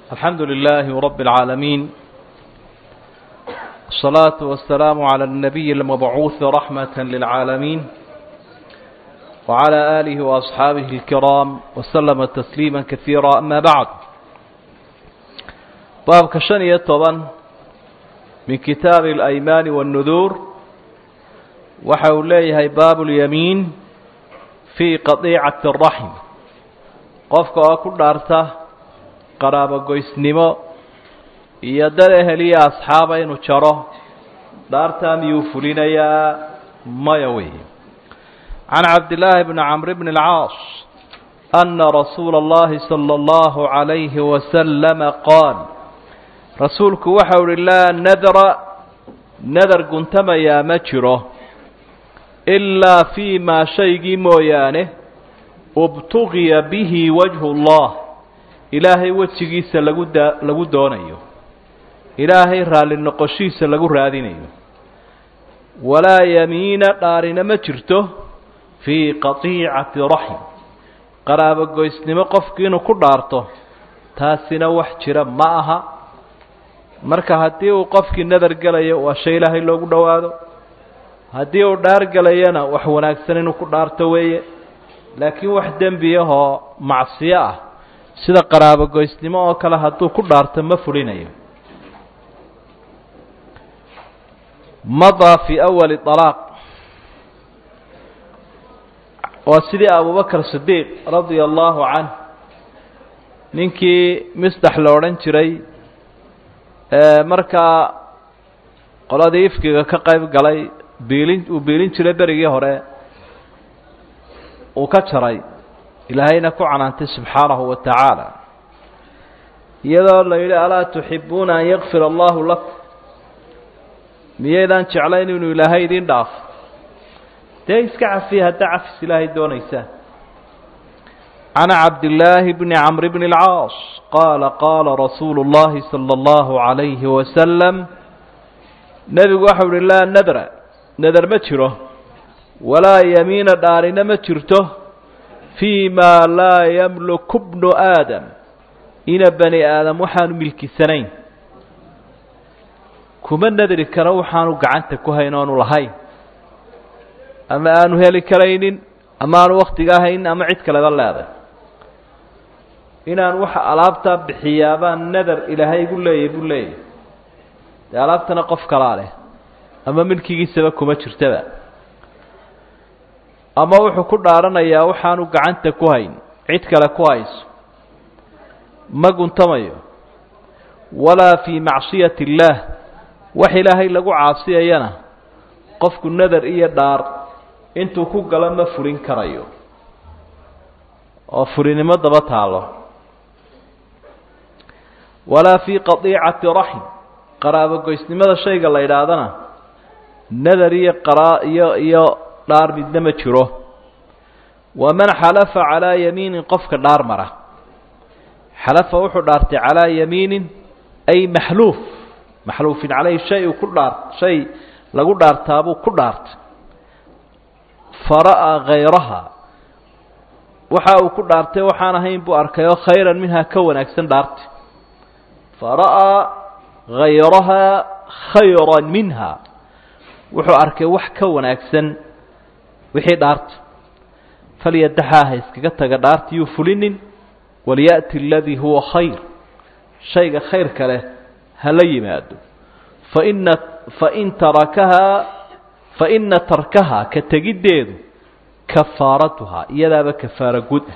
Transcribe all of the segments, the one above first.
الحمد لله رب العالمين الصلاة والسلام على النبي المبعوث رحمة للعالمين وعلى آله وأصحابه الكرام وسلم تسليما كثيرا أما بعد باب كشنية طبعا من كتاب الأيمان والنذور وحوليه باب اليمين في قطيعة الرحم qofka oo ku dhaarta qaraabogoysnimo iyo dad eheliya asxaaba inuu jaro dhaartaa miyuu fulinayaa maya wey can cabdillaahi bni camr bni اlcaas ana rasuula اllahi salى اllahu عalayhi wasalama qaal rasuulku waxau uhi laa nadra nadar guntamayaa ma jiro ilaa fii maa shaygii mooyaane ubtugiya bihi wajhu اllah ilaahay wejigiisa lagu daa lagu doonayo ilaahay raalli noqoshiisa lagu raadinayo walaa yamiina dhaarina ma jirto fii qatiicati raxim qaraabogoysnimo qofkii inuu ku dhaarto taasina wax jira ma aha marka haddii uu qofkii nadar gelayo waa shay ilaahay loogu dhowaado haddii uu dhaar gelayana wax wanaagsan inuu ku dhaarto weeye laakiin wax dembi ahoo macsiyo ah sida qaraabogoysnimo oo kale hadduu ku dhaarto ma fulinayo madaa fii awali alaaq waa sidii abubakar sidiiq radia allahu canh ninkii misdax la odhan jiray markaa qoladii ifkiga ka qayb galay biilin uu biilin jiray berigii hore uu ka jaray ilaahayna ku canaantay subxaanahu wa tacaala iyadoo la yidhi alaa tuxibuuna an yakfir allahu lakum miyaydaan jeclayn inuu ilaahay idin dhaafo dee iska cafiya haddaa cafis ilaahay doonaysaan can cabdillaahi bni camr bni اlcaas qaala qaala rasuulu اllahi salى اllahu عalayhi wasalam nebigu waxau uhi laa nadra nadar ma jiro walaa yamiina dhaarina ma jirto fii maa laa yamluku bnu aadam ina bani aadam waxaanu milkisanayn kuma nadri karo waxaanu gacanta ku hayn oonu lahayn ama aanu heli karaynin ama aanu waktiga haynin ama cid kaleba leeday inaan waxa alaabtaa bixiyaabaan nadar ilaahay igu leeyahy buu leeyahy dee alaabtana qof kalaa leh ama milkigiisaba kuma jirtaba ama wuxuu ku dhaaranayaa waxaanu gacanta ku hayn cid kale ku hayso ma guntamayo walaa fii macsiyati illaah wax ilaahay lagu caasiyayana qofku nadar iyo dhaar intuu ku galo ma fulin karayo oo fulinimo daba taalo walaa fii qadiicati raxim qaraabogoysnimada shayga la yidhaahdana nadar iyo qaraa iyo iyo dhaar midna ma jiro waman xalafa calaa yamiinin qofka dhaar mara xalafa wuxuu dhaartay calaa yamiinin ay maxluuf maxluufin caleyhi shay uu ku dhaar shay lagu dhaartaabuu ku dhaartay fara'aa hayraha waxa uu ku dhaartay waxaan ahayn buu arkay oo khayran minhaa ka wanaagsan dhaartay fara'aa hayrahaa khayran minha wuxuu arkay wax ka wanaagsan wixii dhaarta falyadaxaa ha iskaga taga dhaarta yuu fulinin waliya'ti aladii huwa khayr shayga khayrka leh hala yimaado faina fain tarakahaa faina tarkahaa ka tegiddeedu kafaaratuhaa iyadaaba kafaara gud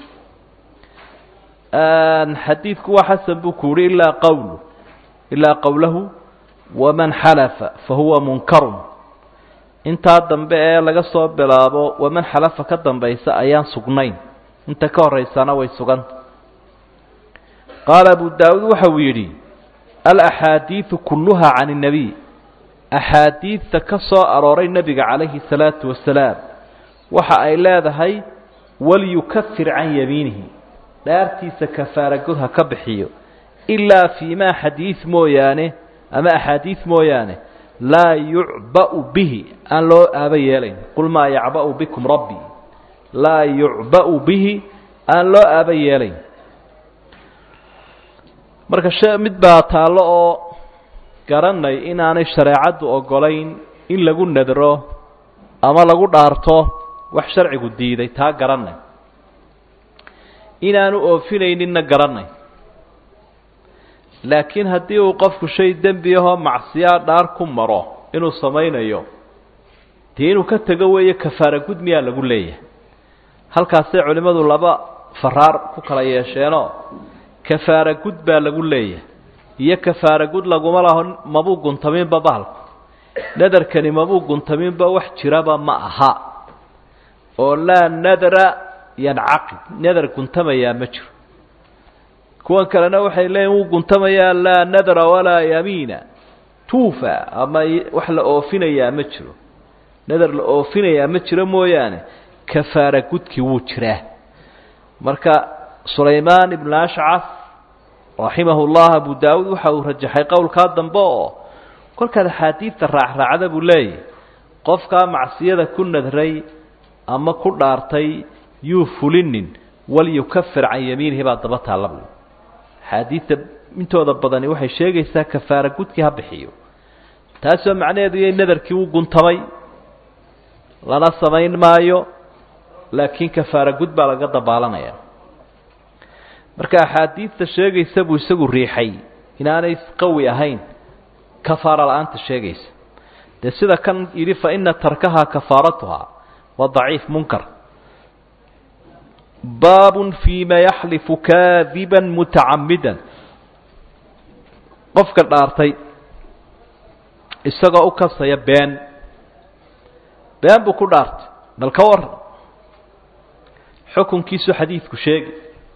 ah xadiidku waa xasan buu ku yihi ilaa qowlu ilaa qowlahu waman xalafa fahuwa munkarun intaa dambe ee laga soo bilaabo waman xalafa ka dambaysa ayaan sugnayn inta ka horeysana way suganta qaala abu daawuud waxa uu yidhi alaxaadiidu kulluhaa can اnebiy axaadiidta ka soo arooray nebiga calayhi salaatu wasalaam waxa ay leedahay walyukafir can yamiinihi dhaartiisa kafaara god ha ka bixiyo ilaa fii maa xadiid mooyaane ama axaadiid mooyaane laa yucba'u bihi aan loo aaba yeelayn qul maa yacba'u bikum rabbi laa yucba'u bihi aan loo aaba yeelayn marka she mid baa taallo oo garanay inaanay shareecaddu ogolayn in lagu nadro ama lagu dhaarto wax sharcigu diiday taa garanay inaanu oofinayninna garanay laakiin haddii uu qofku shay dembi ahoo macsiyaa dhaar ku maro inuu samaynayo dee inuu ka tego weeye kafaara gud miyaa lagu leeyahay halkaasay culimmadu laba faraar ku kala yeesheenoo kafaara gud baa lagu leeyahay iyo kafaara gud laguma laho mabuu guntaminba bahalku nadarkani mabuu guntaminba wax jiraba ma aha oo laa nadra yancaqid nadar guntamayaa ma jiro kuwan kalena waxay leeyihin wuu guntamayaa laa nadra walaa yamiina tuufa ama wax la oofinayaa ma jiro nadar la oofinayaa ma jiro mooyaane kafaara gudkii wuu jiraa marka sulaymaan ibnu ashcaf raximahu llah abu daawuud waxa uu rajaxay qowlkaa dambe oo kolkaad axaadiidta raacraacda buu leeyahy qofkaa macsiyada ku nadray ama ku dhaartay yuu fulinin walyukafir can yamiinihi baa daba taalla buu axaadiidta intooda badani waxay sheegaysaa kafaara gudkii ha bixiyo taasoo macnaheedu yay nadarkii wuu guntamay lana samayn maayo laakiin kafaara gud baa laga dabaalanaya marka axaadiidta sheegaysa buu isagu riixay inaanay qawi ahayn kafaara la-aanta sheegaysa dee sida kan yidhi fa ina tarkahaa kafaaratuhaa waa daciif munkar baabun fiima yaxlifu kaadiba mutacamidan qofka dhaartay isagoo u kasaya been been buu ku dhaartay bal ka waran xukunkiisu xadiidku sheegi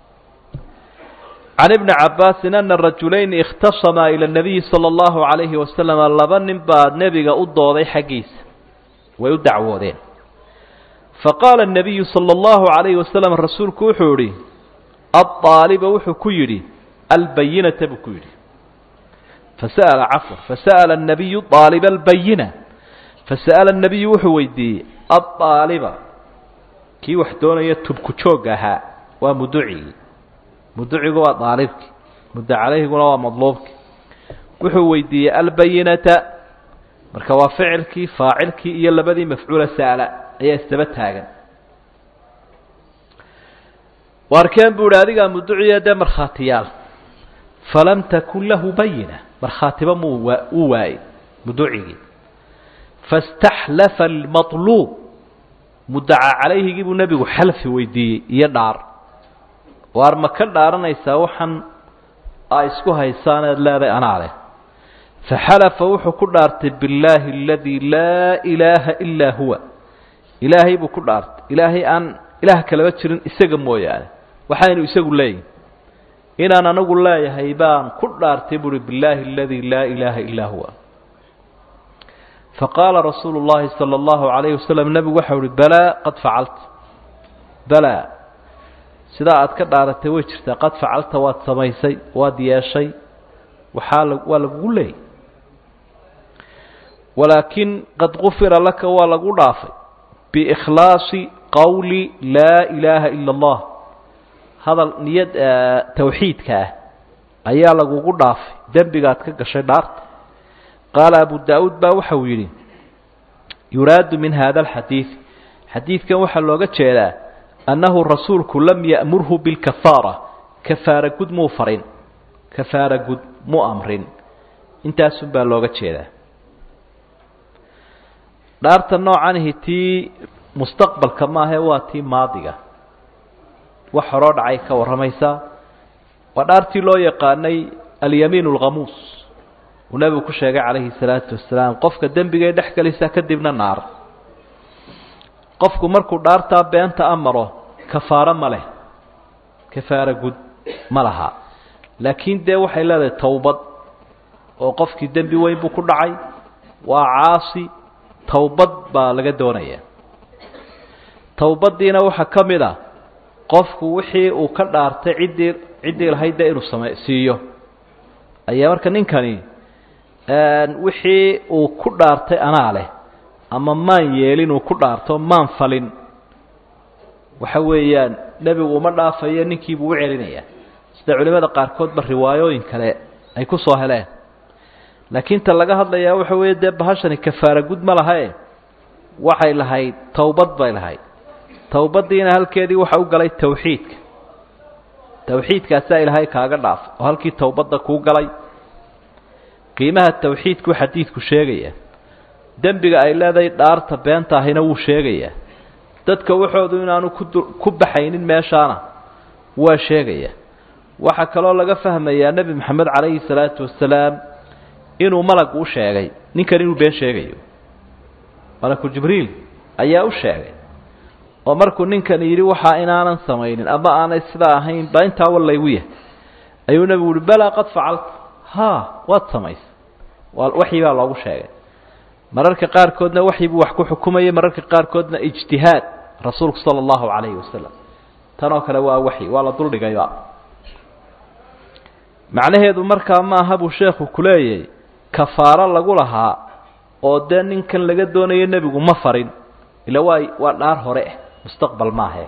can ibni cabbaasin ana rajulayni ikhtasamaa ila nabiyi sala allahu calayhi wasalam laba nin baa nebiga u dooday xaggiisa way u dacwoodeen faqaala الnabiyu salى اllahu عalayhi wasalam rasuulku wuxuu yihi aلطaaliba wuxuu ku yidhi albayinata buu ku yidhi fasa'ala cafwan fasa'ala الnabiyu طaaliba albayina fasa'ala الnabiyu wuxuu weydiiyey aلطaaliba kii wax doonaya tubku joog ahaa waa muducigii muducigu waa daalibkii muddo calayhiguna waa madluubkii wuxuu weydiiyey albayinata marka waa ficilkii faacilkii iyo labadii mafcuula sa'la ayaa isdaba taagan waarkeen buu ihi adigaa muduciya dee markhaatiyaal falam takun lahu bayina markhaatiba muu waa uu waayey muducigii faاstaxlafa almaطluub mudaca calayhigii buu nebigu xalfi weydiiyey iyo dhaar waar ma ka dhaaranaysaa waxaan aa isku haysaan eed leeday anaa leh faxalafa wuxuu ku dhaartay billaahi aladii laa ilaaha ilaa huwa ilaahay buu ku dhaartay ilaahay aan ilaah kalaba jirin isaga mooyaane waxaynu isagu leeyihin inaan anagu leeyahay baan ku dhaartay buuhi billaahi aladii laa ilaaha ilaa huwa faqaala rasuulu llahi sala allahu calayhi wasalam nebigu waxau uhi balaa qad facalta balaa sidaa aad ka dhaaratay way jirtaa qad facalta waad samaysay waad yeeshay waxaa la waa lagugu leeyay walaakin qad gufira laka waa lagu dhaafay biikhlaasi qowli laa ilaaha ila allah hadal niyad tawxiidka ah ayaa lagugu dhaafay dembigaad ka gashay dhaarta qaala abu daa'uud baa waxa uu yidhi yuraadu min hada alxadiid xadiidkan waxaa looga jeedaa annahu rasuulku lam ya'murhu bilkafaara kafaara gud muu farin kafaara gud mu amrin intaasun baa looga jeedaa dhaarta noocanihi tii mustaqbalka maahae waa tii maadiga wax horoo dhacay ka warramaysaa waa dhaartii loo yaqaanay alyamiin alkhamuus uu nebigu ku sheegay calayhi salaatu wasalaam qofka dembigay dhex gelisaa kadibna naar qofku markuu dhaartaa beenta amaro kafaaro ma leh kafaara gud ma laha laakiin dee waxay leedahay towbad oo qofkii dembi weyn buu ku dhacay waa caasi towbad baa laga doonaya towbaddiina waxaa ka mid a qofku wixii uu ka dhaartay ciddii ciddii lahayd dee inuu same siiyo ayaa marka ninkani wixii uu ku dhaartay anaa leh ama maan yeelin uu ku dhaarto maan falin waxa weeyaan nebigu uma dhaafayo ninkiibuu u celinayaa sida culimada qaarkoodba riwaayooyin kale ay ku soo heleen laakiin ta laga hadlayaa waxa weeye dee bahashani kafaara gud ma lahae waxay lahayd towbad bay lahayd towbaddiina halkeedii waxa u galay tawxiidka tawxiidkaasaa ilaahay kaaga dhaaf oo halkii towbadda kuu galay qiimaha tawxiidku xadiidku sheegaya dembiga ay leedahay dhaarta beenta ahina wuu sheegayaa dadka waxoodu inaanu kudu ku baxaynin meeshaana waa sheegaya waxaa kaloo laga fahmayaa nebi moxamed calayhi salaatu wasalaam inuu malag u sheegay ninkan inuu been sheegayo malaku jibriil ayaa u sheegay oo markuu ninkan yidhi waxaa inaanan samaynin ama aanay sidaa ahayn baa intaa wallaygu yahay ayuu nebigu uhi balaa qad facalta haa waad samaysay waa waxyi baa loogu sheegay mararka qaarkoodna waxyi buu wax ku xukumayay mararka qaarkoodna ijtihaad rasuulku sala allahu calayhi wasalam tanoo kale waa waxyi waa la duldhigayba macnaheedu markaa maaha buu sheekhu ku leeyahay kafaaro lagu lahaa oo dee ninkan laga doonayo nebigu ma farin ila waa waa dhaar hore ah mustaqbal maahe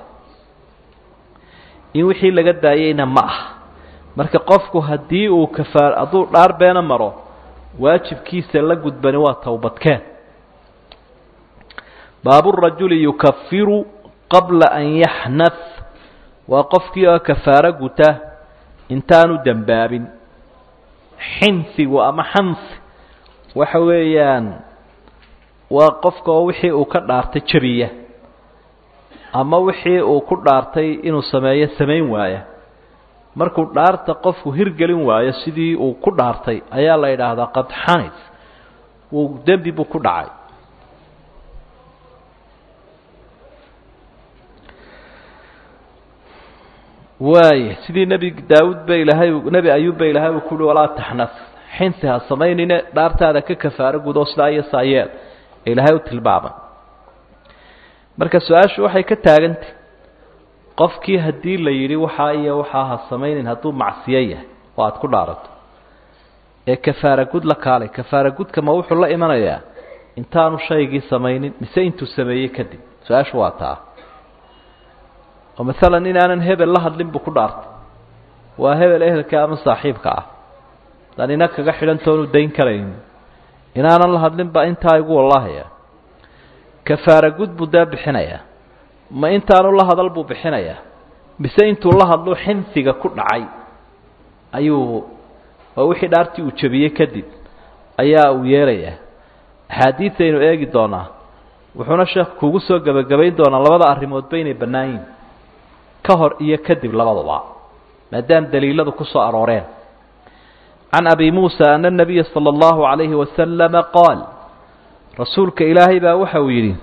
in wixii laga daayeyna ma ah marka qofku haddii uu kafaar hadduu dhaar beena maro waajibkiisa la gudbani waa towbadkeen baaburajuli yukafiru qabla an yaxnaf waa qofkii oo kafaaro guta intaanu dembaabin xinfigu ama xanfi waxa weeyaan waa qofka oo wixii uu ka dhaartay jabiya ama wixii uu ku dhaartay inuu sameeyo samayn waaya markuu dhaarta qofku hirgelin waayo sidii uu ku dhaartay ayaa la yidhaahdaa qad xanif wuu dembi buu ku dhacay waaya sidii nebi daawuud ba ilaahay nebi ayuub ba ilaahay uu ku uhi walaa taxnaf xinsi ha samaynine dhaartaada ka kafaaro gudo sidaa iyo saayeel ee ilaahay u tilmaamay marka su-aashu waxay ka taagantay qofkii haddii la yidhi waxaa iyo waxaa ha samaynin hadduu macsiyo yahay oo aada ku dhaarato ee kafaara gud la kaalay kafaara gudka ma wuxuu la imanayaa intaanu shaygii samaynin mise intuu sameeyey kadib su-aashu waa taa oo masalan inaanan hebel la hadlin buu ku dhaartay waa hebel ehelka ama saaxiibka ah daan ina kaga xidhantoonu dayn karayn inaanan la hadlin baa intaa igu wallahaya kafaara gud buu dee bixinayaa ma intaanu la hadal buu bixinayaa mise intuu la hadlo xinfiga ku dhacay ayuu waa wixii dhaartii uu jabiyey kadib ayaa uu yeelayaa axaadiidaynu eegi doonaa wuxuuna sheekh kuugu soo gebagabayn doonaa labada arrimoodba inay bannaan yihin ka hor iyo kadib labadaba maadaam daliiladu ku soo arooreen can abi muusa ana nabiya sala allahu calayhi wasalama qaal rasuulka ilaahay baa waxa uu yidhi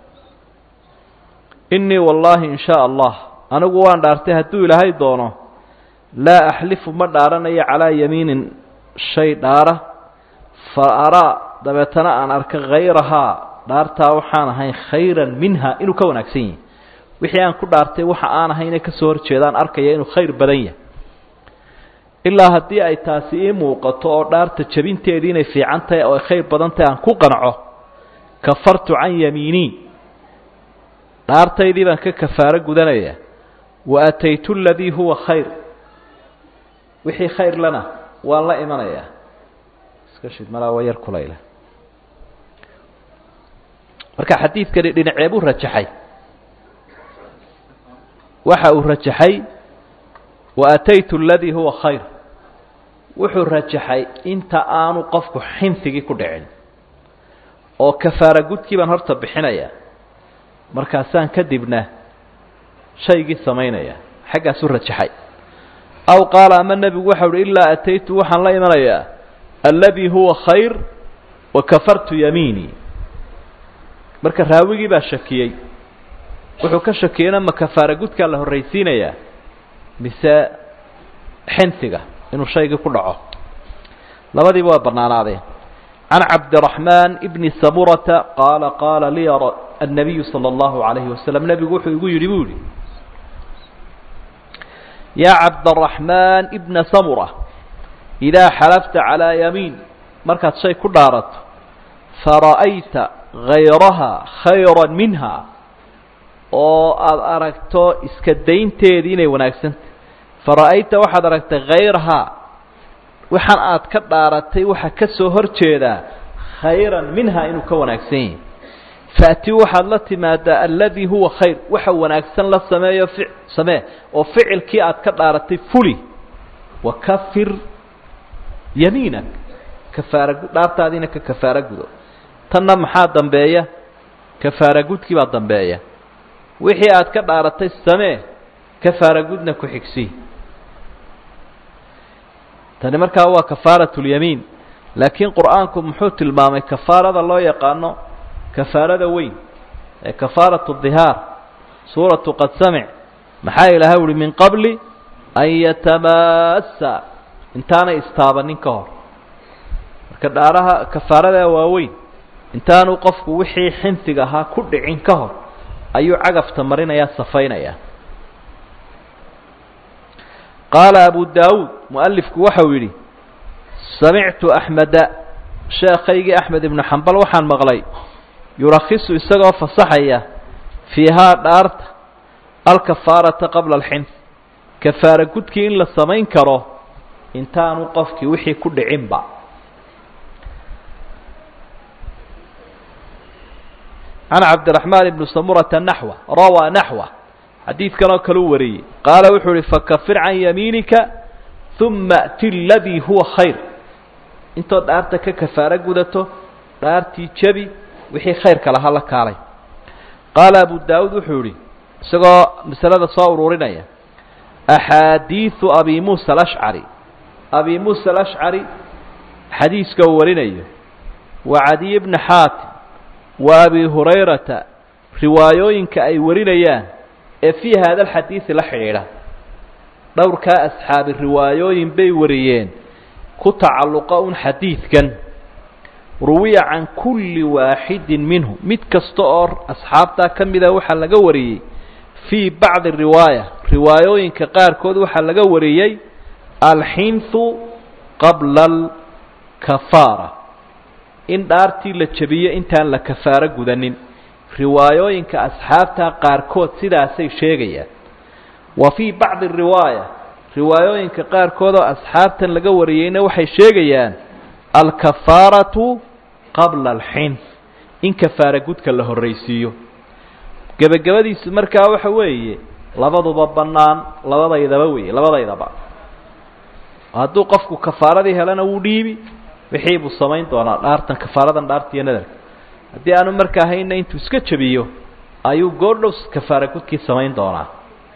innii wallaahi in shaa allah anigu waan dhaartay hadduu ilaahay doono laa axlifu ma dhaaranayo calaa yamiinin shay dhaara fa araa dabeetana aan arka hayrahaa dhaartaa waxaan ahayn khayran minha inuu ka wanaagsan yahay wixii aan ku dhaartay waxa aan ahayne ka soo horjeedaan arkaya inuu khayr badan yahay ilaa haddii ay taasi ii muuqato oo dhaarta jabinteedii inay fiican tahay oo ay khayr badan tahay aan ku qanco kafartu can yamiinii dhaartaydii baan ka kafaaro gudanaya wa ataytu aladii huwa khayr wixii khayr lana waan la imanayaa iska shid malaa waa yar kulayla marka xadiidkani dhinacee buu rajaxay waxa uu rajaxay wa ataytu aladii huwa khayr wuxuu rajaxay inta aanu qofku xinfigii ku dhicin oo kafaara gudkii baan horta bixinaya markaasaan kadibna shaygii samaynaya xaggaasuu rajaxay aw qaala ama nebigu waxau uhi ilaa ataytu waxaan la imanayaa alladii huwa khayr wa kafartu yamiinii marka raawigii baa shakiyey wuxuu ka shakiyeyna ma kafaara gudkaa la horraysiinayaa mise xinfiga inuu shaygii ku dhaco labadiiba waa bannaanaadeen can cabdiraxmaan bni samurata qaala qaala liya annabiyu sala allahu calayhi wasalam nebigu wuxuu igu yidhi buu yihi yaa cabdaraxmaan ibna samura idaa xalafta calaa yamiin markaad shay ku dhaarato fara'ayta hayraha khayra minha oo aada aragto iska daynteedii inay wanaagsantah fara'ayta waxaad aragtay khayrahaa waxaan aad ka dhaaratay waxa ka soo hor jeedaa khayran minha inuu ka wanaagsan yahi faati waxaad la timaadaa alladii huwa khayr waxa wanaagsan la sameeyo fi samee oo ficilkii aad ka dhaaratay fuli wakafir yamiinak kafaara dhaartaadiina ka kafaara gudo tanna maxaa dambeeya kafaara gudkii baa dambeeya wixii aad ka dhaaratay samee kafaara gudna ku xigsi tani markaa waa kafaarat lyamiin laakiin qur'aanku muxuu tilmaamay kafaarada loo yaqaano kafaarada weyn ee kafaaratu dihaar suuratu qad samic maxaa ilaahay uhi min qabli an yatamassa intaanay istaabanin ka hor marka dhaaraha kafaaradaa waaweyn intaanu qofku wixii xinfiga ahaa ku dhicin ka hor ayuu cagafta marinayaa safaynaya qaala abu daawuud mualifku waxau yidhi samictu axmeda sheekaygii axmed ibnu xambal waxaan maqlay yurakhisu isagoo fasaxaya fiihaa dhaarta alkafaarata qabla alxinf kafaara gudkii in la samayn karo intaanu qofkii wixii ku dhicinba can cabdiraxmaan ibni samurata naxwa rawaa naxwa xadiidkan oo kale u wariyey qaala wuxuu uhi fakafir can yamiinika uma ati ladii huwa khayr intood dhaarta ka kafaaro gudato dhaartii jebi wixii khayrka lahaa la kaalay qaala abu daawuud wuxuu yihi isagoo masalada soo ururinaya axaadiiثu abi muusa alashcari abi muusa alashcari xadiiska uu warinayo wa cadiy bni xaatim wa abi hurayrata riwaayooyinka ay warinayaan ee fii hada alxadiidi la xidhiidha dhowrkaa asxaabi riwaayooyin bay wariyeen ku tacalluqa un xadiidkan ruwiya can kulli waaxidin minhu mid kasta oo asxaabtaa ka mida waxaa laga wariyey fii bacdi riwaaya riwaayooyinka qaarkood waxaa laga wariyey alxinthu qabla alkafaara in dhaartii la jebiyo intaan la kafaaro gudanin riwaayooyinka asxaabta qaarkood sidaasay sheegayaan wa fii bacdi riwaaya riwaayooyinka qaarkood oo asxaabtan laga wariyeyna waxay sheegayaan alkafaaratu qabla alxinf in kafaara gudka la horraysiiyo gebagabadiisu markaa waxa weeye labaduba bannaan labadaydaba weeye labadaydaba hadduu qofku kafaaradii helana wuu dhiibi wixii buu samayn doonaa dhaartan kafaaradan dhaartiiyo nadarka haddii aanu markaa hayna intuu iska jabiyo ayuu goordhow kafaara gudkii samayn doonaa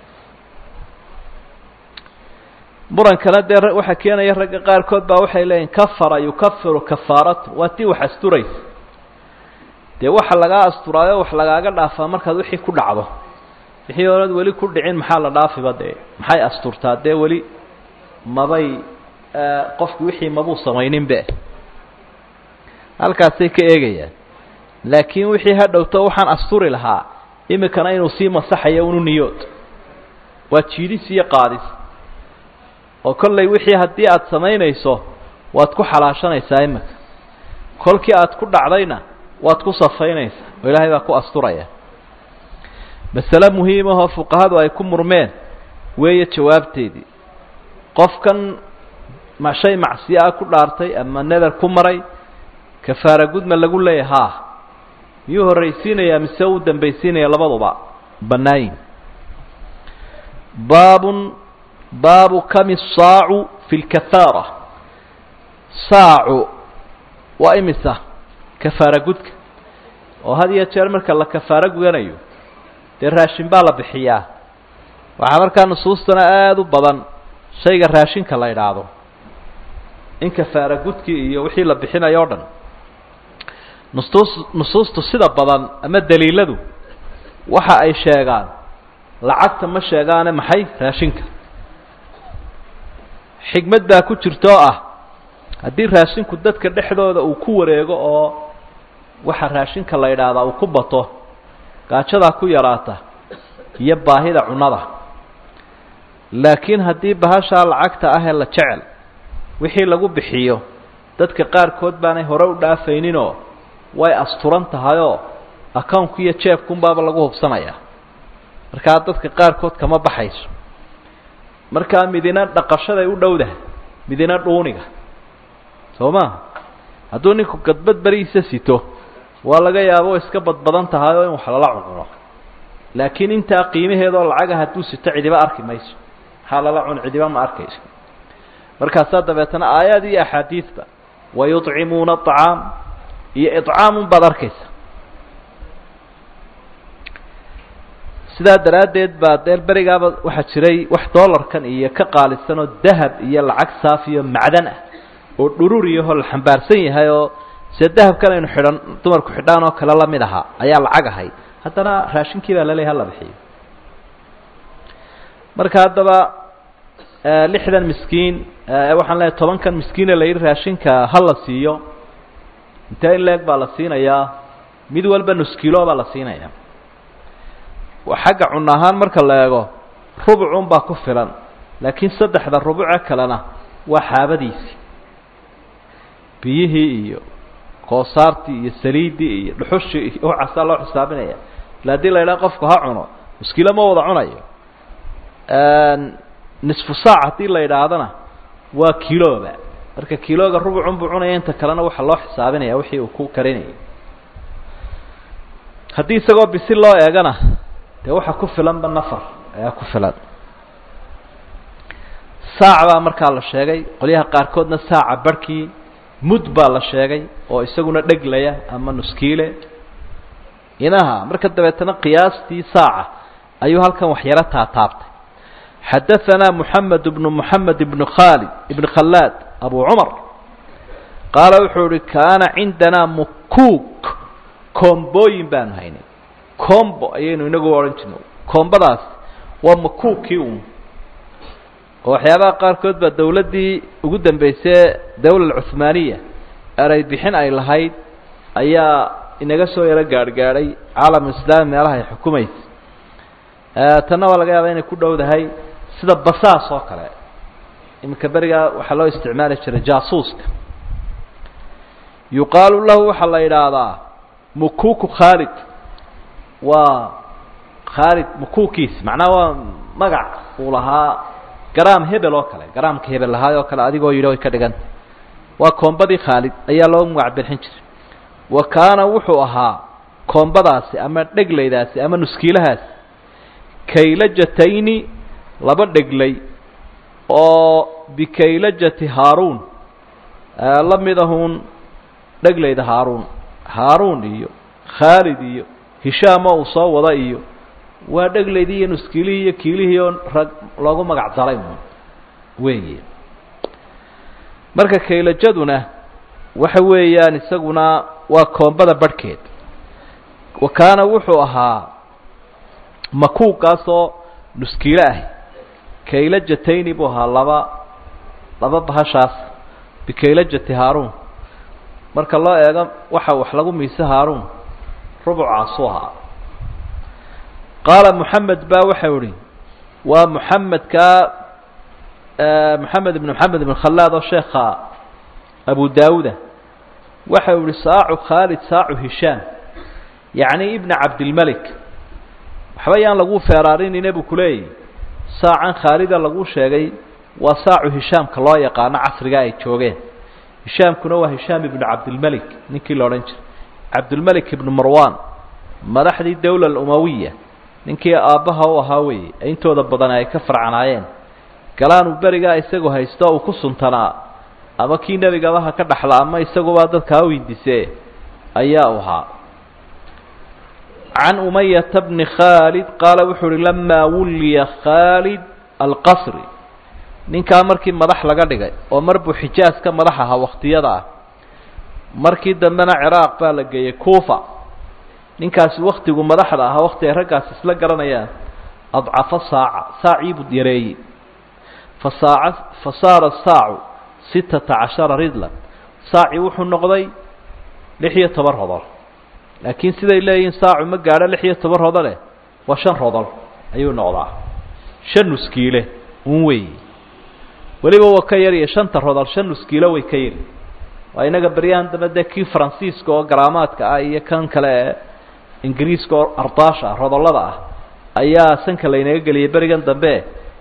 murankana dee waxaa keenaya ragga qaarkood baa waxay leeyihin kafara yukafiru kafaaratu waa tii wax asturaysa dee waxa lagaa asturaayo wax lagaaga dhaafaa markaad wixii ku dhacdo wixii oonad weli ku dhicin maxaa la dhaafiba dee maxay asturtaa dee weli mabay qofki wixii mabuu samayninbe halkaasay ka eegayaan laakiin wixii ha dhowto waxaan asturi lahaa imikana inuu sii masaxayo unu niyood waa jiidis iyo qaadis oo kollay wixii haddii aada samaynayso waad ku xalaashanaysaa imika kolkii aad ku dhacdayna waad ku safaynaysaa oo ilaahay baa ku asturaya masale muhiimahoo fuqahadu ay ku murmeen weeye jawaabteedii qofkan ma shay macsiyo ah ku dhaartay ama neder ku maray kafaara gudma lagu leeyahay haa miyuu horraysiinayaa mise uu dambaysiinaya labaduba bannaayin baabun baabu kami saacu fi lkafaara saacu waa imisa kafaara gudka oo had iyo jeer marka la kafaaro gudanayo dee raashin baa la bixiyaa waxaa markaa nusuustana aada u badan shayga raashinka la idhaahdo in kafaara gudkii iyo wixii la bixinayo o dhan nusuus nusuustu sida badan ama daliiladu waxa ay sheegaan lacagta ma sheegaane maxay raashinka xigmad baa ku jirta oo ah haddii raashinku dadka dhexdooda uu ku wareego oo waxa raashinka la idhaahdaa uu ku bato gaajadaa ku yaraata iyo baahida cunnada laakiin haddii bahashaa lacagta ahee la jecel wixii lagu bixiyo dadka qaarkood baanay hore u dhaafayninoo way asturan tahayoo accounku iyo jeebkunbaaba lagu hubsanayaa markaa dadka qaarkood kama baxayso markaa midina dhaqashaday u dhowdaha midina dhuuniga soo ma hadduu ninku gadbad berihiisa sito waa laga yaabo iska badbadan tahay oo in wax lala cuncuno laakiin intaa qiimaheedoo lacaga hadduu sito cidiba arki mayso maxaa lala cun cidiba ma arkayso markaasaa dabeetana aayaad iyo axaadiidba wayuطcimuuna aطcaam iyo iطcaamun baad arkaysa sidaa daraaddeed baa dee berigaaba waxaa jiray wax doolarkan iyo ka qaalisan oo dahab iyo lacag saafiyo macdan ah oo dhururiyahoo la xambaarsan yahay oo see dahabkan aynu xidhan dumarku xidhaan oo kale lamid ahaa ayaa lacag ahay haddana raashinkii baa laleeyahy hala bixiyo marka haddaba lixdan miskiin waxaan leeyahy tobankan miskiine la yidhi raashinka ha la siiyo intee in leeg baa la siinayaa mid walba nuskilo baa la siinaya xagga cun ahaan marka la eego rubucun baa ku filan laakiin saddexda rubuce kalena waa xaabadiisii biyihii iyo koosaartii iyo saliiddii iyo dhuxushii iyo waxaasaa loo xisaabinaya ila hadii la idhaha qofku ha cuno muskilo ma wada cunayo nisfu saac haddii la idhaahdana waa kiloba marka kiloga rubucun buu cunaya inta kalena waxaa loo xisaabinaya wixii uu ku karinayay haddii isagoo bisil loo eegana dee waxa ku filanba nafar ayaa ku filan saac baa markaa la sheegay qolyaha qaarkoodna saaca barhkii mud baa la sheegay oo isaguna dheglaya ama nuskiile inaha marka dabeetana qiyaastii saaca ayuu halkan waxyaro taataabtay xadaanaa moxamed bnu moxamed ibnu khaalid ibn khallaad abu cumar qaala wuxuu ihi kaana cindanaa mukuuk koombooyin baanu haynay combo ayaynu inagu odhan jirno koombadaas waa makuukii un oo waxyaabaha qaarkood baa dawladdii ugu dambeysay dawla cuhmaaniya eray bixin ay lahayd ayaa inaga soo yaro gaarhgaadhay caalam islaami meelaha ay xukumaysa tanna waa laga yaabaa inay ku dhowdahay sida basaas oo kale iminka berigaa waxaa loo isticmaali jiray jaasuuska yuqaalu lahu waxaa la yidhaahdaa mukuku khaalid waa khaalid mukukiis macnaha waa magac uu lahaa garaam hebel oo kale garaamka hebel lahaay oo kale adigoo yidhi way ka dhiganta waa koombadii khaalid ayaa loo magac bixin jiray wa kaana wuxuu ahaa koombadaasi ama dheglaydaasi ama nuskiilahaasi kaylajatayni laba dheglay oo bikaylajati haaruun la midahuun dheglayda haaruun haaruun iyo khaalid iyo hishaama uu soo wada iyo waa dheglaydii iyo nuskiilihii iyo kiilihii oo rag loogu magac daray weeye marka kaylajaduna waxa weeyaan isaguna waa koombada barhkeed wa kaana wuxuu ahaa makuugaasoo nuskiilo ah kaylajatayni buu ahaa laba laba bahashaas bikaylajati haaruun marka loo eego waxa wax lagu miise haaruun rubucaasuu ahaa qaala moxamed baa waxau ihi waa moxamedkaa moxamed ibn moxamed ibn khallaad oo sheekha abu daawuda waxau ihi saacu khaalid saacu hishaam yacni ibna cabdilmelik waxba yaan lagu feeraarinine buu kuleeyahy saacan khaalida lagu sheegay waa saacu hishaamka loo yaqaano casriga ay joogeen hishaamkuna waa hishaam ibnu cabdilmelik ninkii la odhan jiray cabdilmelik ibnu marwan madaxdii dawla alumawiya ninkii aabbaha u ahaa weeye ee intooda badan ay ka farcanaayeen galaanuu berigaa isagoo haysto uu ku suntanaa ama kii nebigaba ha ka dhaxla ama isaguba dadka ha windisee ayaa u ahaa can umayata bni khaalid qaala wuxuu uhi lamaa wulliya khaalid alqasri ninkaa markii madax laga dhigay oo mar buu xijaas ka madax ahaa wakhtiyada ah markii dambena ciraaq baa la geeyey kuufa ninkaasi waktigu madaxda ahaa wakti ay raggaas isla garanayaan adcafa saaca saacii buu yareeyey fasaaca fa saara saacu sittata cashara ridlan saacii wuxuu noqday lix iyo toban rodol laakiin siday leeyihiin saacu ma gaadho lix iyo toban rodole waa shan rodol ayuu noqdaa shan nuskiile un weeye weliba waa ka yariyo shanta rodol shan nuskiilo way ka yari waa inaga beryahan dambe dee kii faransiiska oo garaamaadka ah iyo kan kale ee ingiriiska oo ardaasha ah rodollada ah ayaa sanka laynaga geliyay berigan dambe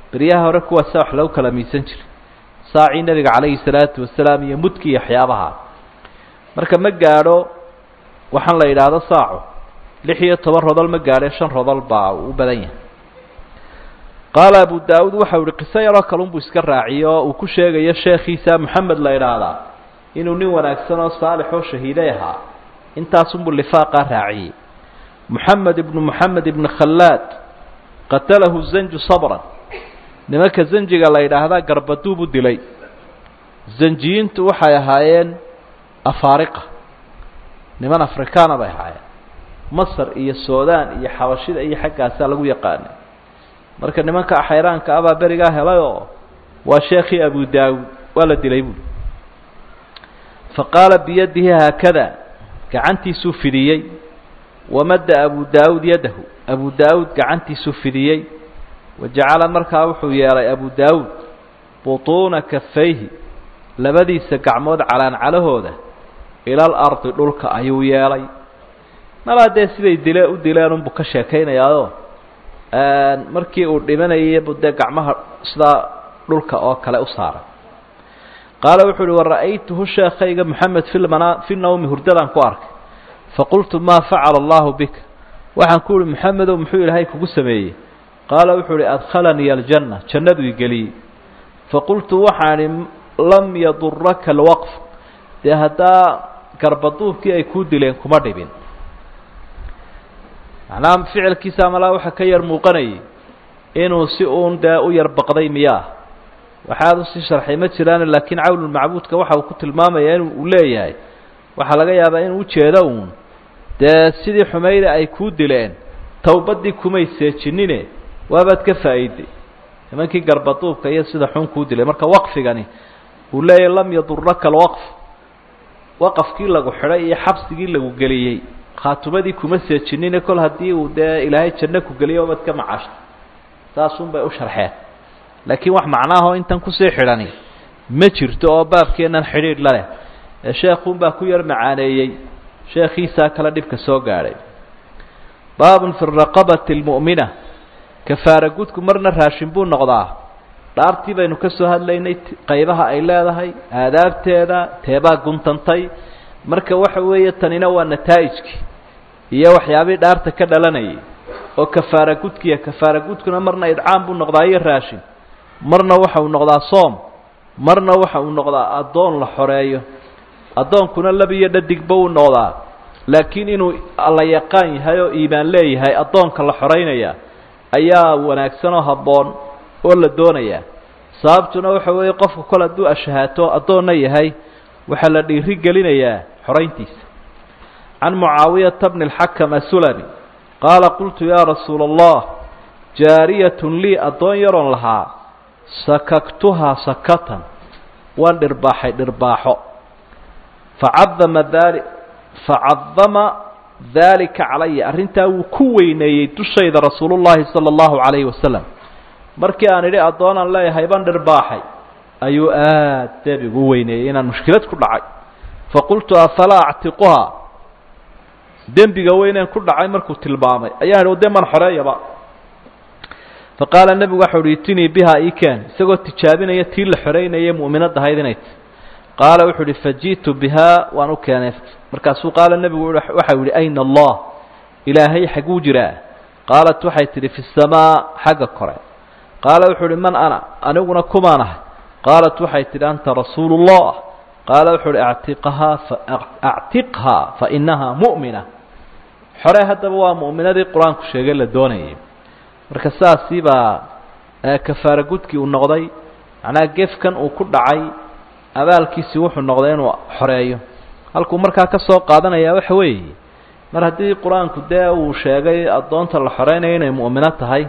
beryaha hore kuwaasa wax lagu kala miisan jiray saacii nebiga calayhi salaatu wasalaam iyo mudki iyo waxyaabaha marka ma gaadho waxaan la yidhaahdo saaco lix iyo toban rodol ma gaadhe shan rodol baa u badan yahay qaala abu daawuud waxau ihi qiso yaroo kalun buu iska raaciyo oo uu ku sheegayo sheekhiisa moxamed la idhaahdaa inuu nin wanaagsan oo saalix oo shahiiday ahaa intaasunbuu lifaaqaa raaciyey moxamed ibnu moxamed ibni khallaad qatalahu zanju sabran nimanka zanjiga la yidhaahdaa garbaduub u dilay zanjiyiintu waxay ahaayeen afaariqa niman afrikaana bay ahaayeen masar iyo suudaan iyo xabashida iyo xaggaasaa lagu yaqaanay marka nimanka xayraanka abaa berigaa helay oo waa sheekhii abu daawud waa la dilay buuli fa qaala biyadihi haakada gacantiisuu fidiyey wamadda abu daawud yadahu abu daawud gacantiisuu fidiyey wajacala markaa wuxuu yeelay abu daawud butuuna kafayhi labadiisa gacmood calaancalahooda ilal ardi dhulka ayuu yeelay malaa dee siday dile u dileen unbuu ka sheekaynayaao markii uu dhimanayay buu dee gacmaha sidaa dhulka oo kale u saaray qaala wuxuu uhi wara'aytuhu sheekayga moxamed filmana fi nawmi hurdadaan ku arkay faqultu maa facala allahu bika waxaan ku uhi moxamedow muxuu ilaahay kugu sameeyey qaala wuxuu uhi adkhalanii aljanna jannadu igeliyey faqultu waxaan ihi lam yaduraka alwaqf dee haddaa garbaduubkii ay kuu dileen kuma dhibin macnaha ficilkiisa malaa waxa ka yar muuqanayay inuu si uun dee u yar baqday miyaa waxaad usii sharxay ma jiraan laakiin cawnulmacbuudka waxa uu ku tilmaamaya in uu leeyahay waxaa laga yaabaa inuu ujeedo uun dee sidii xumayda ay kuu dileen towbaddii kumay seejinine waabaad ka faa'iiday nimankii garbaduubka iyo sida xun kuu dilay marka waqfigani uu leeyahay lam yaduraka alwaqf waqafkii lagu xidhay iyo xabsigii lagu geliyey khaatumadii kuma seejinine kol haddii uu dee ilaahay janno ku geliyo oobad ka macashta saasun bay u sharxeen laakiin wax macnaahoo intan kusii xidhani ma jirto oo baabkeennan xidhiidh la leh ee sheekhuunbaa ku yar macaaneeyey sheekhiisaa kale dhibka soo gaadhay baabun fi raqabati almu'mina kafaara gudku marna raashin buu noqdaa dhaartii baynu ka soo hadlaynay qaybaha ay leedahay aadaabteeda teebaa guntantay marka waxa weeye tanina waa nataa'ijkii iyo waxyaabihii dhaarta ka dhalanayay oo kafaara gudkiya kafaara gudkuna marna idcaam buu noqdaa iyo raashin marna waxa uu noqdaa soom marna waxa uu noqdaa addoon la xoreeyo addoonkuna lab iyo dhadigba uu noqdaa laakiin inuu alla yaqaan yahay oo iimaan leeyahay addoonka la xoreynaya ayaa wanaagsan oo habboon oo la doonayaa sababtuna waxa weeye qofku kol hadduu ashahaato addoonna yahay waxaa la dhiiri gelinayaa xorayntiisa can mucaawiyata bni اlxakam asulami qaala qultu yaa rasuula allah jaariyatun lii addoon yaroon lahaa sakaktuhaa sakatan waan dhirbaaxay dhirbaaxo facadama daali facadama daalika calaya arrintaa wuu ku weyneeyey dushayda rasuulu llaahi sala allahu calayhi wasalam markii aan idhi addoonaan leeyahay baan dhirbaaxay ayuu aad deebigu u weyneeyey inaan mushkilad ku dhacay faqultu afalaa actiquhaa dembiga weyneen ku dhacay markuu tilmaamay ayaan idhi de man xoreeyaba faqaala nebigu waxau uhi itinii bihaa ikeen isagoo tijaabinaya tii la xoreynaya mu'minadda ahayd inay ti qaala wuxuu uhi faji'tu bihaa waan u keenay markaasuu qaala nebigu waxau yihi ayna allah ilaahay xaguu jiraa qaalat waxay tidhi fi samaa xagga kore qaala wuxuu uhi man ana aniguna kumaan ahay qaalat waxay tidhi anta rasuulu اllah qaala wuxuu uhi actiqhaa actiqhaa fainahaa mu'mina xore haddaba waa mu'minadii qur-aanku sheegay la doonayay marka saasii baa kafaara gudkii uu noqday macnaha gefkan uu ku dhacay abaalkiisii wuxuu noqday inuu xoreeyo halkuu markaa ka soo qaadanayaa waxa weeye mar haddii qur-aanku dee uu sheegay addoonta la xoreynayo inay mu'mino tahay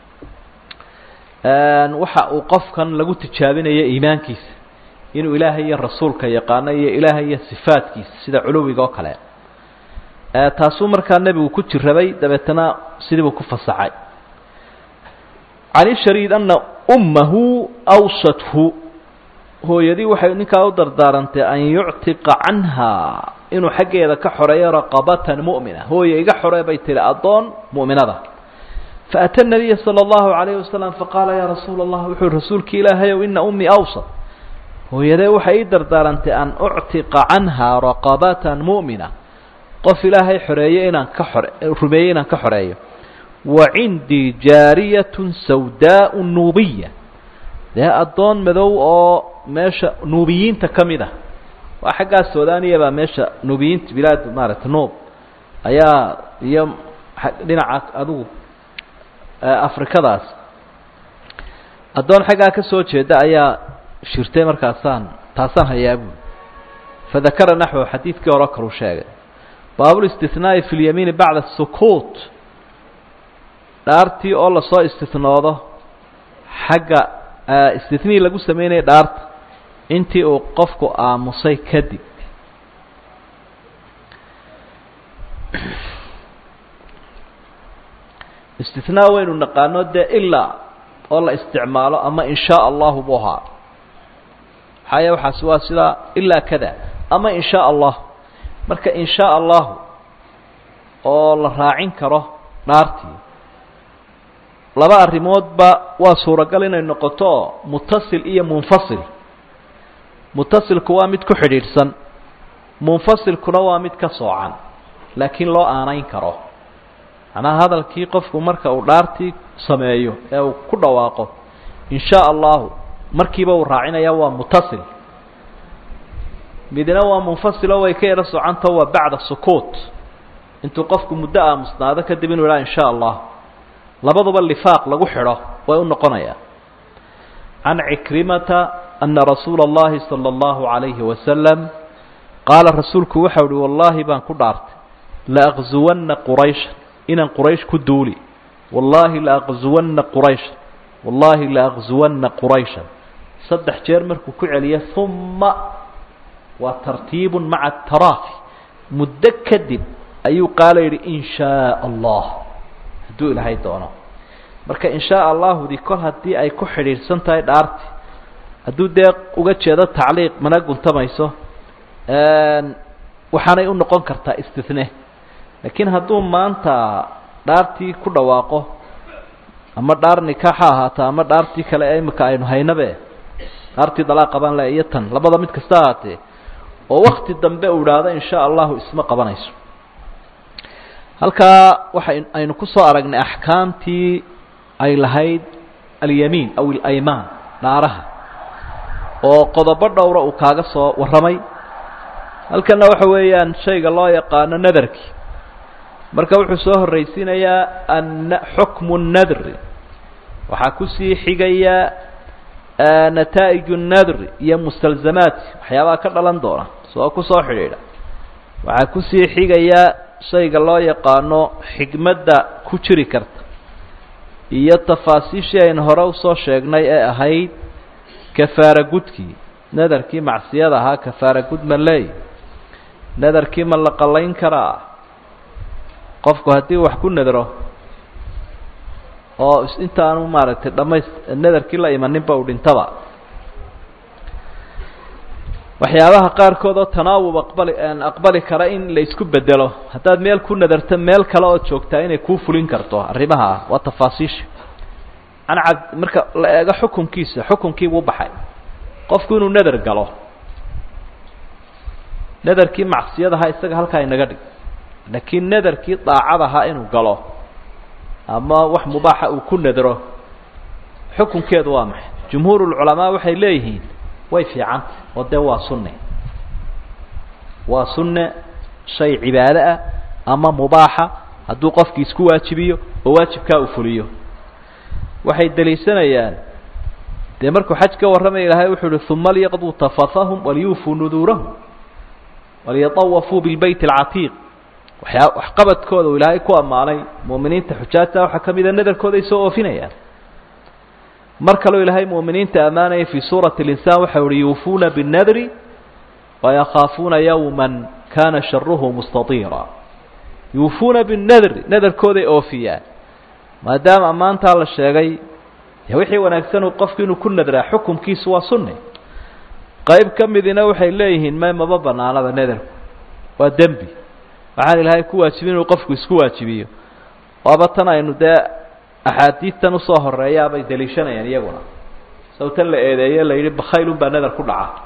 waxa uu qofkan lagu tijaabinayo iimaankiisa inuu ilaahay iyo rasuulka yaqaano iyo ilaahay iyo sifaadkiisa sida culuwiga oo kale taasuu markaa nebigu ku jirabay dabeetana sidii buu ku fasaxay can ishariid ana ummahu awsathu hooyadii waxay ninkaa u dardaarantay an yuctiqa canha inuu xaggeeda ka xoreeyo raqabatan mu'mina hooye iga xoree bay tihi addoon mu'minada faأtى النabiya slى الlahu عalayه wasalam faqaala ya rasuula الlah wuxuu rasuulki ilaahayow ina umii awsad hooyadee waxay ii dardaarantay an uctiqa canha raqabata muؤmina qof ilaahay xoreeye inaan ka xore rumeeyey inaan ka xoreeyo wa cindii jaariyaة sawdaaء nuubiya dee addoon madow oo meesha nuubiyiinta ka mid ah waa xaggaa suudaniya baa meesha nuubiyiinta bilaad maaragtay nuub ayaa iyo dhinaca adigu afrikadaas addoon xaggaa ka soo jeeda ayaa shirtay markaasaan taasaan hayaa buuli fadakara naxwu xadiidkii hore kalu sheegay baabulistinaai fi lyamiini bacda sukuut dhaartii oo lasoo istinoodo xagga istinii lagu sameynaya dhaarta intii uu qofku aamusay kadib istinaa waynu naqaano dee ilaa oo la isticmaalo ama in shaa allahu buu ahaa maxaaya waxaasi waa sidaa ilaa kada ama in shaa allah marka in shaa allahu oo la raacin karo dhaartii laba arrimoodba waa suuragal inay noqoto mutasil iyo munfasil mutasilku waa mid ku xidhiidhsan munfasilkuna waa mid ka soocan laakiin loo aanayn karo macnaha hadalkii qofku marka uu dhaartii sameeyo ee uu ku dhawaaqo in shaa allahu markiiba uu raacinaya waa mutasil midna waa munfasilo way ka yaro socantao waa bacda sukuut intuu qofku muddo aamusnaado kadib inuu idhaha in shaa allah labaduba lifaaq lagu xidho way u noqonayaa can cikrimata ana rasuula اllahi salى اllahu عalayhi wasalam qaala rasuulku waxau uhi wallaahi baan ku dhaartay laaqzuwanna quraysha inaan quraysh ku duuli wallaahi laaqzuwanna quraysha wallaahi laaqzuwanna quraysha saddex jeer markuu ku celiya uma waa tartiibu maca ataraafi muddo kadib ayuu qaala yidhi in shaa allah hadduu ilaahay doono marka in shaa allahudi kol haddii ay ku xidhiidhsan tahay dhaarti hadduu dee uga jeedo tacliiq mana guntamayso waxaanay u noqon kartaa istine laakiin hadduu maanta dhaartii ku dhawaaqo ama dhaar nikaaxa ahaata ama dhaartii kale ee imika aynu haynabe dhaartii dalaaqa baan le iyo tan labada mid kasta ahaatee oo wakti dambe uu idhaahdo in shaa allahu isma qabanayso halkaa waxa aynu ku soo aragnay axkaamtii ay lahayd alyamiin aw alaymaan dhaaraha oo qodobo dhowra uu kaaga soo warramay halkanna waxa weeyaan shayga loo yaqaano nadarkii marka wuxuu soo horraysiinayaa an xukmu nadri waxaa kusii xigaya nataa'ij nadri iyo mustalzamaati waxyaabaha ka dhalan doona soo kusoo xidhiidha waxaa kusii xigaya shayga loo yaqaano xigmadda ku jiri karta iyo tafaasiishii aynu hore usoo sheegnay ee ahayd kafaara gudkii nadarkii macsiyada ahaa kafaara gud ma leey nadarkii ma la qallayn karaa qofku haddii wax ku nadro oo intaanu maaragtay dhamays nadarkii la imaninba uu dhintaba waxyaabaha qaarkood oo tanaawub aqbali aqbali kara in la isku bedelo haddaad meel ku nadarto meel kale ood joogtaa inay kuu fulin karto arrimaha ah waa tafaasiisha an cad marka la eego xukunkiisa xukunkiibuu baxay qofku inuu nadar galo nadarkii macsiyadahaa isaga halkaa inaga dhig laakiin nadarkii daacadahaa inuu galo ama wax mubaaxa uu ku nadro xukunkeedu waa maxay jumhuurulculamaa waxay leeyihiin way fiicanta oo dee waa sunne waa sunne shay cibaado ah ama mubaaxa hadduu qofkii isku waajibiyo oo waajibkaa uu fuliyo waxay deliishanayaan dee markuu xaj ka warramaya ilaahay wuxuu uhi uma liyaqduu tafatahum waliyuufuu nuduurahum waliyatawafuu bilbayt alcatiiq waxyaa waxqabadkooda uu ilaahay ku ammaanay mu'miniinta xujaajta waxaa ka mida nadarkooda ay soo oofinayaan mar kaleo ilaahay mu'miniinta ammaanaya fii suurati اlinsaan waxa uhi yuufuuna biالnadri wayakhaafuuna yowma kana sharuhu mustatiira yuufuuna biالnadri nadarkooday oofiyaan maadaama ammaantaa la sheegay wixii wanaagsanuu qofku inuu ku nadraa xukumkiisu waa sunni qayb ka midina waxay leeyihiin may maba banaanaba nadarku waa dembi waxaan ilaahay ku waajibin inuu qofku isku waajibiyo waaba tan aynu dee axaadiidtan usoo horeeyaabay daliishanayaan iyaguna sawtan la eedeeye la yidhi bakhaylun baa nadar ku dhaca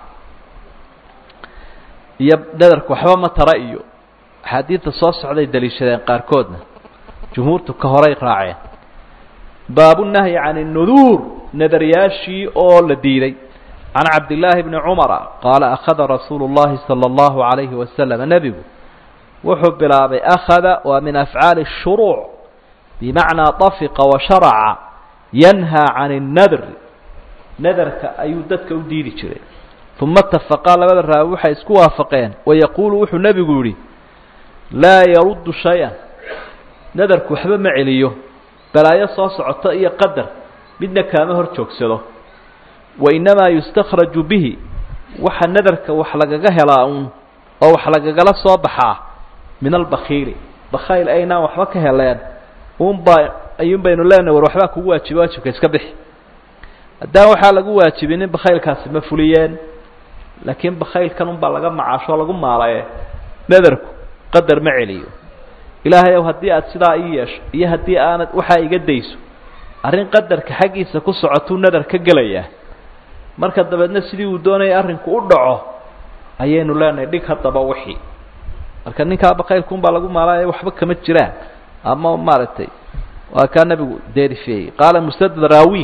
iyo nadarku waxba ma tara iyo axaadiidta soo socday daliishadeen qaarkoodna jumhuurtu ka horay raaceen baabunahyi can الnuduur nadaryaashii oo la diiday can cabdillaahi bni cumara qaala akhada rasuulu اllahi salى اllahu عalayhi wasalam nebigu wuxuu bilaabay akhada waa min afcaali الshuruuc bimacnaa طafiqa washaraca yanhaa can الnadr nadarka ayuu dadka u diidi jiray uma itafaqaa labada raawi waxay isku waafaqeen wayaquulu wuxuu nebigu yihi laa yaruddu shay-an nadarku waxba ma celiyo balaayo soo socoto iyo qadar midna kaama hor joogsado wainamaa yustakhraju bihi waxa nadarka wax lagaga helaa uun oo wax lagagala soo baxaa min albakhiili bakhayl aynaan waxba ka heleen uunbaa ayuun baynu leenahay war waxbaa kugu waajiba waajibka iska bixi haddaan waxaa lagu waajibinin bakhaylkaasi ma fuliyeen laakiin bakhaylkan unbaa laga macaashoo lagu maalaye nadarku qadar ma celiyo ilaahay ow haddii aad sidaa ii yeesho iyo haddii aanad waxaa iga dayso arrin qadarka xaggiisa ku socotuu nadar ka gelayaa marka dabeedna sidii uu doonayay arrinku u dhaco ayaynu leenahay dhig haddaba wixii marka ninkaa bakaylkuunbaa lagu maalaya waxba kama jiraan ama maaragtay waa kaa nabigu deerifeeyey qaala musadad raawi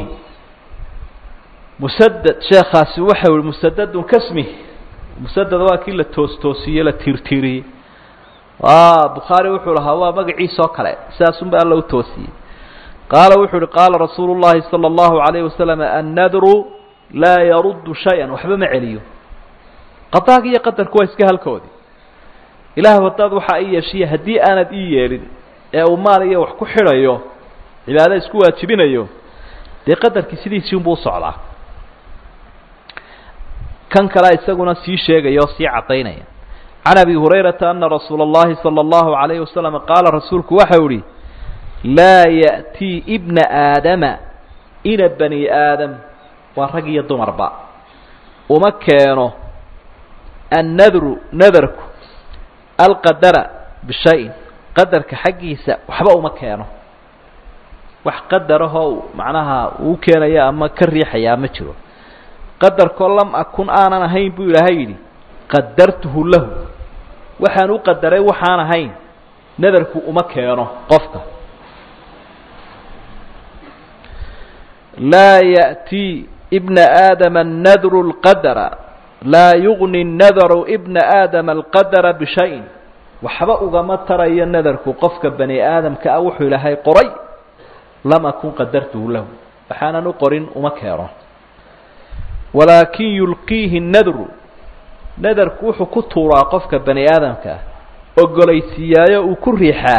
musadad sheekaasi waxa yihi musadadun kasmi musadad waa kii la toos toosiyey la tiirtiiriyey bukhaari wuxuu lahaa waa magaciisoo kale sidaasunba alla u toosiyey qaala wuxuu uhi qaala rasuulu llahi salى اllahu alayh wasalam annadru laa yaruddu shay-an waxba ma celiyo qadaagi iyo qadarku waa iska halkoodii ilaah haddaad waxaa ii yeeshiya haddii aanad ii yeelin ee uu maal iyo wax ku xidhayo cibaado isku waajibinayo dee qadarkii sidiisii unbuu usocdaa kan kalea isaguna sii sheegaya oo sii caddaynaya can abi hurayrata ana rasuula اllahi salى اllahu alayhi wasalam qaala rasuulku waxau ihi laa ya'tii ibna aadama ina bani aadam waa rag iyo dumarba uma keeno annadru nadarku alqadara bishayin qadarka xaggiisa waxba uma keeno wax qadarahoo macnaha uu keenaya ama ka riixayaa ma jiro qadarkoo lam akun aanan ahayn buu ilaahay yidhi qadartuhu lahu waxaan u qadaray waxaan ahayn nadarku uma keeno qofka laa ya'tii ibna aadama annadru lqadara laa yugni nadaru ibna aadama alqadara bishayin waxba ugama tarayo nadarku qofka bani aadamka ah wuxuu ilaahay qoray lam akun qadartuhu lahu waxaanan u qorin uma keeno walaakin yulqiihi nadru nadarku wuxuu ku tuuraa qofka bani aadamka ah ogolaysiiyaayo uu ku riixaa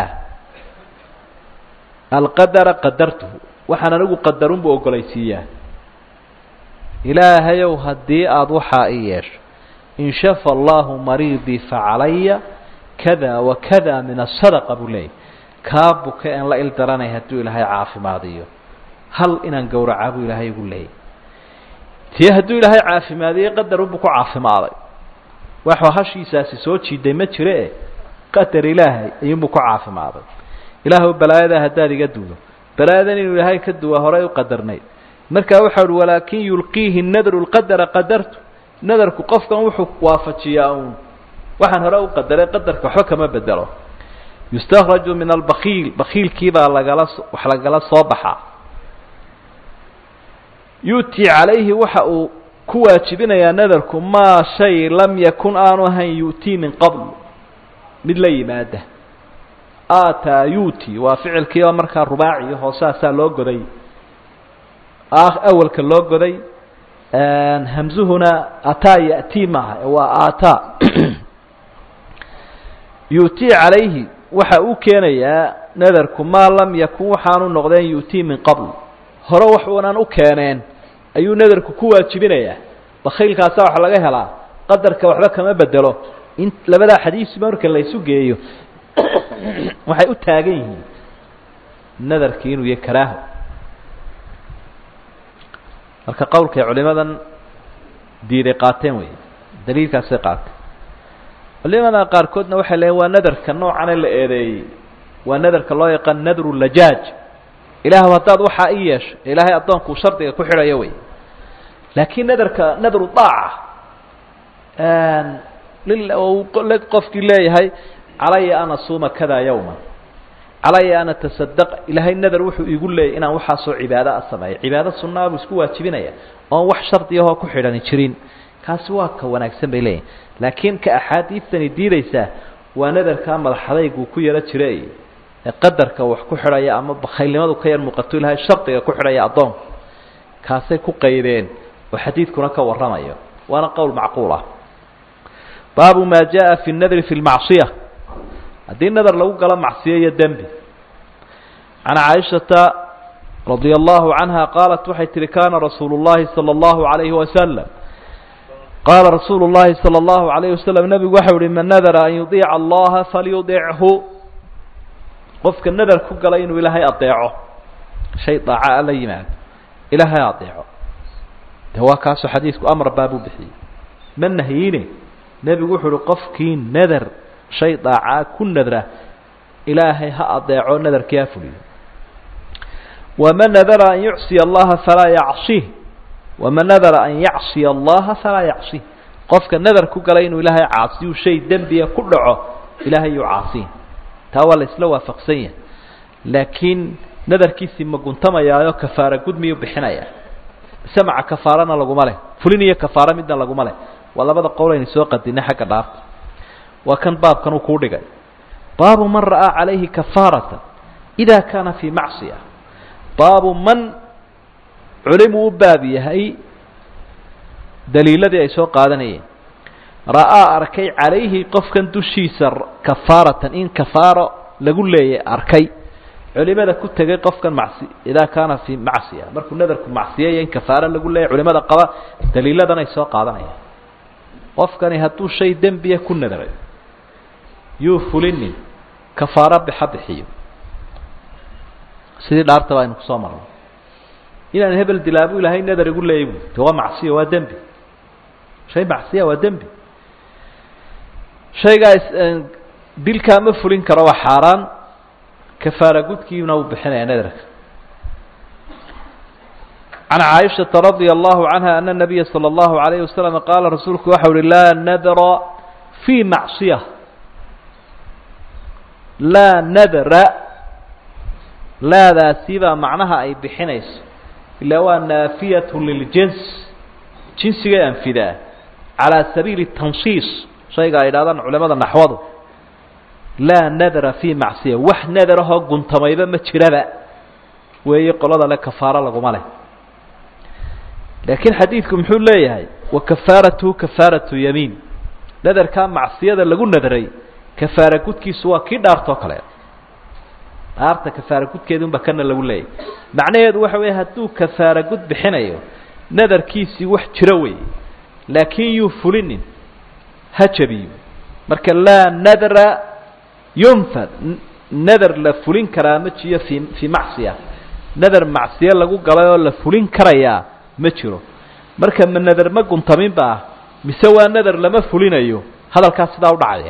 alqadara qadartuhu waxaan anigu qadarunbuu ogolaysiiyaa ilaahayow haddii aada waxaa i yeesho in shafa allahu mariidii facalaya kada wa kada min asadaqa buu leeyay kaa buka aan la il daranay hadduu ilaahay caafimaadiyo hal inaan gowracaa buu ilaahay igu leeyay tii hadduu ilaahay caafimaadiyey qadarunbuu ku caafimaaday waxuu hashiisaasi soo jiiday ma jire e qadar ilaahay ayuunbuu ku caafimaaday ilaahw balaayadaa haddaad iga duudo balaayadan inuu ilaahay ka duwa horay u qadarnayd markaa waxau uhi walaakin yulqiihi nadru lqadara qadartu nadarku qofkan wuxuu waafajiyaa uun waxaan hore u qadaray qadarka waxba kama bedelo yustakraju min albakiil bakiilkiibaa lagala wax lagala soo baxaa yu'ti calayhi waxa uu ku waajibinayaa nadarku maa shay lam yakun aanu ahayn yu'tii min qabl mid la yimaada aataa yu'ti waa ficilkii oo markaa rubaaci hoosaasaa loo goday awalka loo goday hamzuhuna ataa ya'tii maaha waa aataa yu'tii calayhi waxa uu keenayaa nadarku maa lam yakun waxaanu noqdeen yu'tii min qabl hore wax unan u keeneen ayuu nadarku ku waajibinayaa bakhaylkaasa wax laga helaa qadarka waxba kama bedelo in labadaa xadiis marka la isu geeyo waxay u taagan yihiin nadarkii inuu yahay karaaho marka qowlkay culimadan diiday qaateen wey daliilkaasay qaateen culimada qaarkoodna waxay leeyiin waa nadarka noocane la eedeeyey waa nadarka loo yaqaan nadru lajaaj ilaahw haddaad waxaa i yeesho ilaahay addoonkuu shardiga ku xidhayo wey laakiin nadarka nadru daaca qofkii leeyahay calaya an asuuma kada yawma calaya an atasadaq ilaahay nadar wuxuu igu leeyay inaan waxaasoo cibaado a sameeyo cibaado sunaa buu isku waajibinaya oon wax shardigahoo ku xidhani jirin kaasi waa ka wanaagsan bay leeyihin laakiin ka axaadiidtani diidaysaa waa nadarkaa madaxadayguu ku yaro jira ee qadarka wax ku xidhaya ama bakhaylnimadu ka yar muuqato ilaahay shardiga ku xidhaya addoonku kaasay ku qaydeen oo xadiidkuna ka warramayo waana qowl macquul ah baabu maa jaa fi nadri fi lmacصiya haddii nadar lagu galo macsiyo iyo dembi can caaishata radia allahu canha qaalat waxay tihi kana rasuulu llahi salى اllahu alayhi wasalam qaala rasuulu llahi salى اllahu alayh wasalam nebigu waxau ihi man nadara an yudiica allaha falyudichu qofka nadar ku gala inuu ilaahay adeeco shay daaca la yimaado ilaahay adeeco de waa kaasoo xadiisku amar baabuu bixiyey ma nahyiine nebigu wuxuu uhi qofkii nadar shay daacaa ku nadra ilaahay ha adeeco nadarkii ha fuliyo waman nadara an yucsiya allaha falaa yacsih waman nadara an yacsiya allaha falaa yacsih qofka nadar ku gala inuu ilaahay caasiyu shay dembiya ku dhaco ilaahay yuu caasiin taa waa la isla waafaqsan yahay laakiin nadarkiisii ma guntamayaayo kafaara gud miyuu bixinayaa mise maca kafaarana laguma leh fulin iyo kafaaro midna laguma leh waa labada qowl aynu soo qadinay xagga dhaarta waa kan baabkan uu kuu dhigay baabu man ra'aa calayhi kafaarata ida kaana fii macsiya baabu man culimuu u baab yahay daliiladii ay soo qaadanayeen ra'aa arkay calayhi qofkan dushiisa kafaaratan in kafaaro lagu leeyay arkay culimada ku tegay qofkan macsi idaa kaana fii macsiya markuu nadarku macsiyaya in kafaaro lagu leeyay culimada qaba daliiladan ay soo qaadanayaan qofkani hadduu shay dembiya ku nadaray yuu fulinin kafaaro bixa bixiyo sidii dhaartaba aynu kusoo marno inaan hebel dilaabu ilaahay nadar igu leeyay bu de waa macsiya waa dembi shay macsiya waa dembi shaygaa dilkaa ma fulin karo waa xaaraan kafaara gudkiina uu bixinaya nadarka can caaishaةa radia allahu canha ana nabiya salى اllahu alayh wasalam qaala rasuulku waxau uhi laa nadra fii macصiya laa nadra laadaasi baa macnaha ay bixinayso ilaa waa naafiyat liljins jinsigay anfidaa calى sabiili tansiis shayga ay idhahdaan culamada naxwadu laa nadra fii macsiya wax nadarahoo guntamayba ma jiraba weeye qolada le kafaaro laguma leh laakiin xadiidku muxuu leeyahay wa kafaaratuhu kafaaratu yamiin nadarkaa macsiyada lagu nadray kafaara gudkiisu waa kii dhaartoo kale dhaarta kafaara gudkeedunba kana lagu leeyahy macnaheedu waxa weeye hadduu kafaara gud bixinayo nadarkiisii wax jiro weeye laakiin yuu fulinin ha jabiyo marka laa nadra yunfad nadar la fulin karaa ma jiyo fii fii macsiya nadar macsiye lagu galay oo la fulin karayaa ma jiro marka ma nadar ma guntaminba ah mise waa nadar lama fulinayo hadalkaas sidaa u dhacaya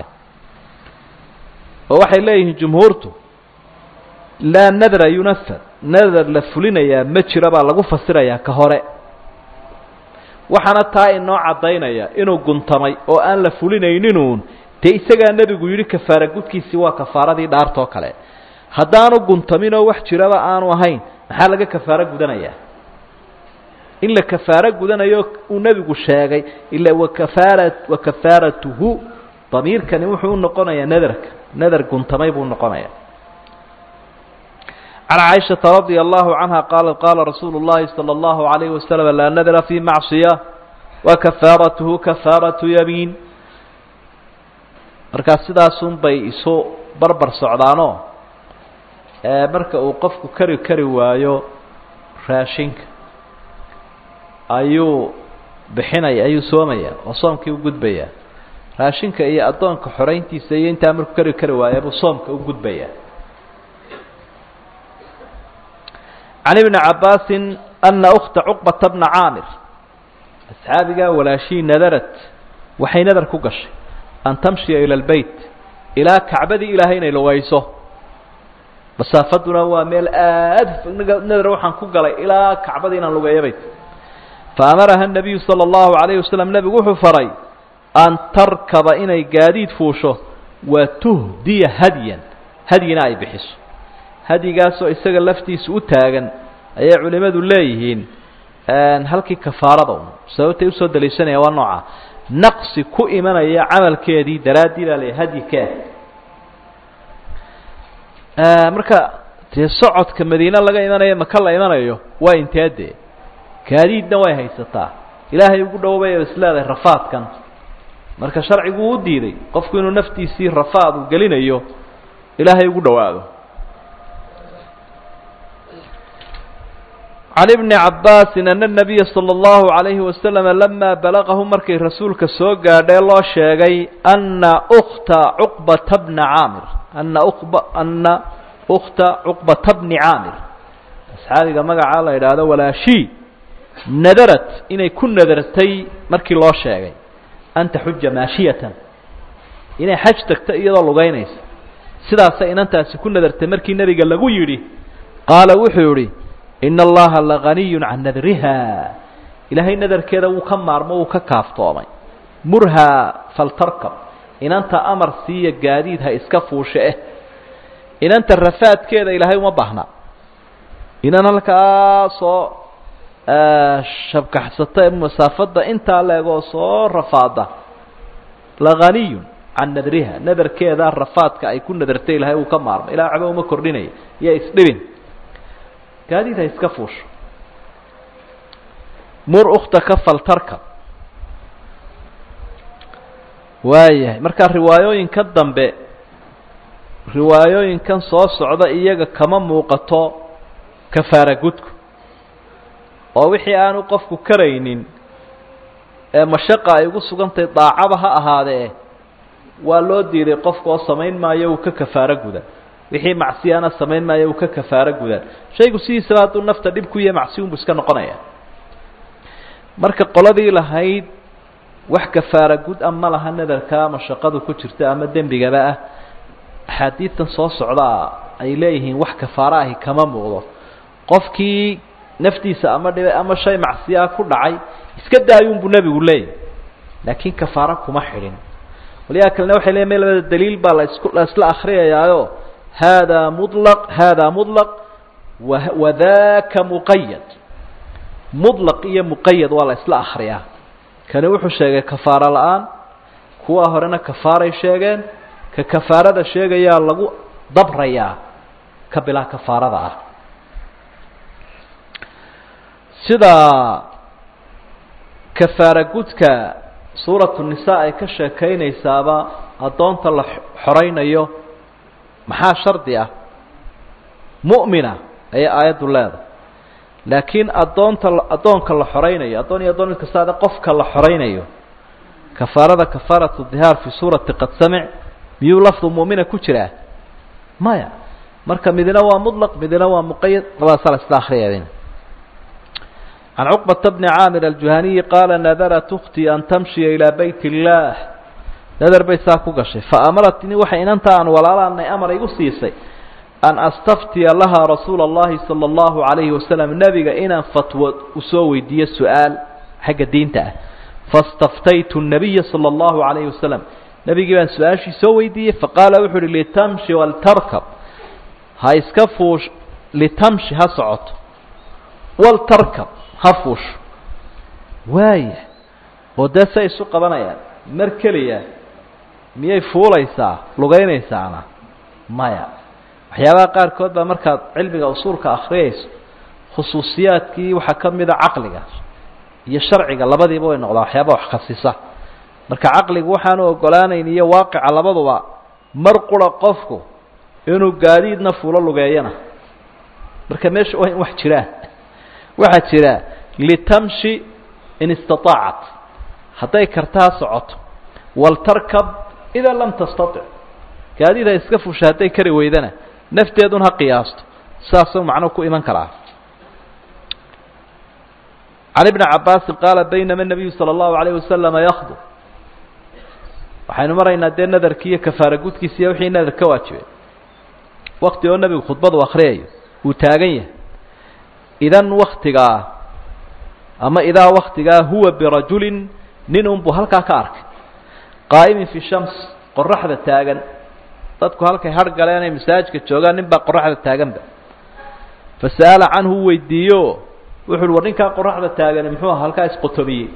oo waxay leeyihiin jumhuurtu laa nadra yunafad nadar la fulinayaa ma jiro baa lagu fasirayaa ka hore waxaana taa inoo caddaynaya inuu guntamay oo aan la fulinayninuun dee isagaa nebigu yidhi kafaara gudkiisii waa kafaaradii dhaartoo kale haddaanu guntaminoo wax jiraba aanu ahayn maxaa laga kafaaro gudanayaa in la kafaaro gudanayo uu nebigu sheegay ila wakafaara wakafaaratuhu damiirkani wuxuu u noqonayaa nadarka nadar guntamay buu noqonayaa can caaishaةa radia allahu canha qaalat qaala rasuulu اllahi salى اllahu alayhi wasalam laa nadra fii macصiya wakafaaratuhu kafaaratu yamiin markaa sidaasun bay isu barbar socdaanoo marka uu qofku kari kari waayo raashinka ayuu bixinaya ayuu soomaya oo soomkii u gudbaya raashinka iyo addoonka xorayntiisa iyo intaa markuu kari kari waaya buu soomka u gudbaya can ibni cabaasin ana ukta cuqbata bna caamir asxaabigaa walaashii nadarat waxay nadar ku gashay an tamshiya ila lbeyt ilaa kacbadii ilaahay inay lugayso masaafaduna waa meel aad nadar waxaan ku galay ilaa kacbada inaan lugeeyabay faamaraha الnabiyu salى اllahu عalayه wasalam nebigu wuxuu faray an tarkaba inay gaadiid fuusho wa tuhdiya hadyan hadyina ay bixiso hadyigaasoo isaga laftiisa u taagan ayay culimadu leeyihiin halkii kafaarada un sababtay usoo daliishanayaan waa nooca naqsi ku imanaya camalkeedii daraaddii baa la hadyikee marka dee socodka madiine laga imanayo maka la imanayo waa intee dee gaadiidna way haysataa ilaahay ugu dhowbay isleedahay rafaadkan marka sharcigu u diiday qofku inuu naftiisii rafaad uu gelinayo ilaahay ugu dhowaado can ibni cabbaasin ana nabiya sala allahu calayhi wasalama lamaa balagahu markay rasuulka soo gaadhee loo sheegay ana ukta cuqbata bna caamir ana uqba ana ukhta cuqbata bni caamir asxaabiga magacaa la yidhaahdo walaashii nadarat inay ku nadartay markii loo sheegay an taxuja maashiyatan inay xaj tagto iyadoo lugaynaysa sidaasay inantaasi ku nadartay markii nebiga lagu yidhi qaala wuxuu yihi ina allaha laganiyun can nadriha ilaahay nadarkeeda wuu ka maarmo wuu ka kaaftoomay murhaa faltarkab inanta amar siiya gaadiid ha iska fuushe eh inanta rafaadkeeda ilaahay uma baahna inan halkaasoo shabkaxsata ee masaafadda intaa leegoo soo rafaada laganiyun can nadriha nadarkeeda rafaadka ay ku nadartay ilahay uu ka maarmo ilaa waxba uma kordhinaya iyo isdhibin gaadiid ha iska fuusho mur ukhtaka faltarkab waayahay markaa riwaayooyinka dambe riwaayooyinkan soo socda iyaga kama muuqato kafaara gudku oo wixii aanu qofku karaynin ee mashaqa ay ugu sugantahay daacaba ha ahaadee waa loo diiday qofka oo samayn maayo uu ka kafaaro guda wixii macsiyana samayn maayo uu ka kafaaro gudaan shaygu sidiisaba hadduu nafta dhib ku yahay macsi unbu iska noqonaya marka qoladii lahayd wax kafaara gud a ma laha nadarka ama shaqadu ku jirta ama dembigaba ah axaadiidtan soo socdaa ay leeyihiin wax kafaaro ahi kama muuqdo qofkii naftiisa ama dhiba ama shay macsiyaa ku dhacay iska daayuunbuu nebigu leeyahy laakiin kafaaro kuma xidhin waliyaa kalena waxay leeyiin me labada daliil baa laisku la isla akriyayaayo hada mulaq hada mulaq wadaka muqayad mulaq iyo muqayad waa la isla akriyaa kani wuxuu sheegay kafaaro la-aan kuwa horena kafaaray sheegeen ka kafaarada sheegayaa lagu dabrayaa ka bilaa kafaarada ah sida kafaara gudka suuratu nisa ay ka sheekaynaysaaba addoonta la xoraynayo maxaa shardi ah mu'mina ayay aayaddu leedahay laakiin addoonta addoonka la xoraynayo addoon iyo addoon mid kastaade qofka la xoraynayo kafaarada kafaaratu dihaar fi suurati qad samic miyuu lafdu mu'mina ku jiraa maya marka midina waa muطlaq midina waa muqayad labadaasa la isla akriyadin can cuqbata bni caamir aljuhaniyi qaala nadarat ukhtii an tamshiya ilaa bayt اllaah nadar bay saa ku gashay faamaratni waxay inanta aan walaalaanay amar igu siisay an astaftiya lahaa rasuula اllahi salى اllahu عalayhi wasalam nebiga inaan fatwo usoo weydiiyo su-aal xagga diinta ah faاstaftaytu الnabiya salى اllahu عalayhi wasalam nebigii baan su-aashii soo weydiiyey faqaala wuxu uhi litamshi waltarkab ha iska fuush litamshi ha socoto waltarkab ha fuusho waaya oo dee say isu qabanayaan mar keliya miyay fuulaysaa lugaynaysaana maya waxyaabaha qaarkood baa markaad cilmiga usuulka akriyayso khusuusiyaadkii waxaa ka mida caqliga iyo sharciga labadiiba way noqdaan waxyaaba wax khasisa marka caqligu waxaanu ogolaanayn iyo waaqica labaduba mar qura qofku inuu gaadiidna fuulo lugeeyana marka meesha waa in wax jiraan waxaa jira litamshi in istaطaacat hadday kartaa socoto waltarkab idaa lam tastaطic gaadiid ha iska fusha hadday kari weydana nafteedun ha qiyaasto saasuu macnuu ku iman karaa can ibni cabaasin qaala baynama nabiyu salى اllahu alayh wasalama yakdu waxaynu maraynaa dee nadarkii iyo kafaara gudkiisa iyo wixii nadar ka waajibay wakti oo nebigu khudbadu akhriyayo uu taagan yahay idan waktigaa ama idaa waktigaa huwa birajulin nin unbuu halkaa ka arkay qaa'imin fi shams qoraxda taagan dadku halkay har galeen ay masaajidka joogaan nin baa qoraxda taaganba fasa'ala canhu u weydiiyo wuxu uhi war ninkaa qoraxda taagani muxuu aha halkaa isqotobiyey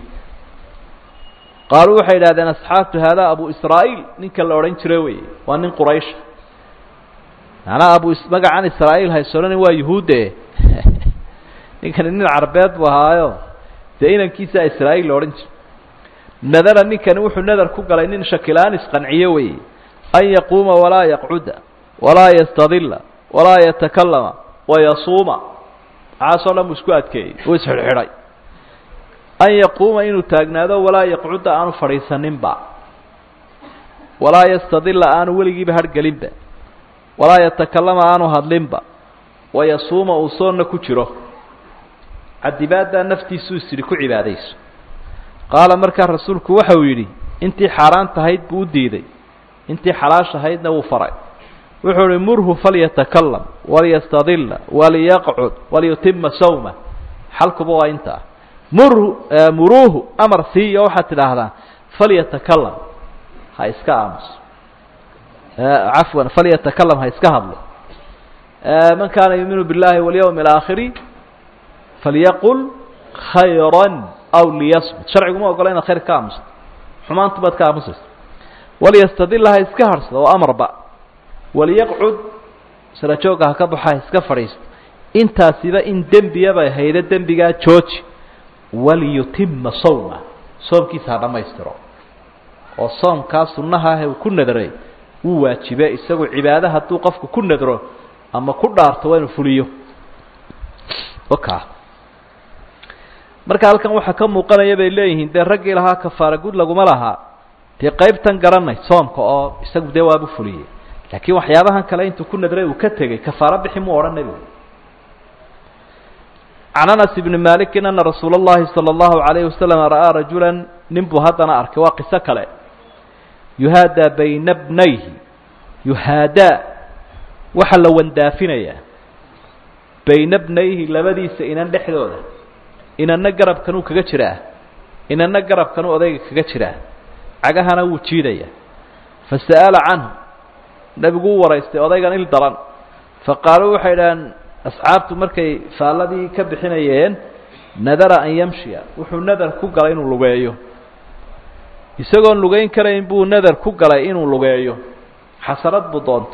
qaaluu waxay idhahdeen asxaabtu haadaa abu israa'iil ninka la odhan jira wey waa nin quraysha macnaha abu magacan israa'iil haysoodhani waa yuhuudde ninkani nin carbeed buu ahaayo dee inankiisaa israa'iil la odhan jira nadara ninkani wuxuu nadar ku galay nin shakilaan isqanciyo wey an yaquuma walaa yaqcuda walaa yastadila walaa yatakalama wayasuuma maxaasoo dhan buu isku adkeeyey uu isxidhxidhay an yaquuma inuu taagnaado walaa yaqcuda aanu fadhiisaninba walaa yastadila aanu weligiiba hargelinba walaa yatakalama aanu hadlinba wayasuuma uu soonna ku jiro cadibaaddaa naftiisuu isidhi ku cibaadayso qaala markaa rasuulku waxa uu yidhi intii xaaraan tahayd buu u diiday intii xalaash ahaydna wuu faray wuxuu uhi murhu falyatakalam waliyastadila waliyaqcud waliyutima sawma xalkuba waa intaa murhu muruuhu amar siiyo waxaad tidhaahdaa falyatakalam ha iska aamuso cafwan falyatakalam ha iska hadlo man kaana yuuminu biاllahi walyawmi alaakhiri falyaqul khayra aw liyasmut sharcigu ma ogola inaad khayr ka aamusto xumaantu baad ka aamusaysa waliyastadila ha iska harhsado oo amarba waliyaqcud sarajoogga ha ka baxo ha iska fadhiisto intaasiba in dembiyabay haydo dembigaa jooji waliyutima sawma soomkiisa ha dhammaystiro oo soomkaa sunnaha ah uu ku nadray wuu waajibe isagu cibaado hadduu qofku ku nadro ama ku dhaarto waa inuu fuliyo waka marka halkan waxaa ka muuqanaya bay leeyihiin dee raggii lahaa kafaara gud laguma lahaa dee qaybtan garanay soomka oo isagu dee waabu fuliyey laakiin waxyaabahan kale intuu ku nadray uu ka tegey kafaaro bixi muu odhan nebigu can anas ibni malikin ana rasuula اllahi salى اllahu alayhi wasalam ra'aa rajula nin buu haddana arkay waa qiso kale yuhaadaa bayna bnayhi yuhaadaa waxaa la wandaafinayaa bayna bnayhi labadiisa inan dhexdooda inanna garabkanuu kaga jiraa inanna garabkanuu odayga kaga jiraa cagahana wuu jiidaya fasa'ala canhu nebigu u waraystay odaygan il daran faqaaluu waxay idhaheen asxaabtu markay faalladii ka bixinayeen nadara an yamshiya wuxuu nadar ku galay inuu lugeeyo isagoon lugeyn karayn buu nadar ku galay inuu lugeeyo xasarad buu doontay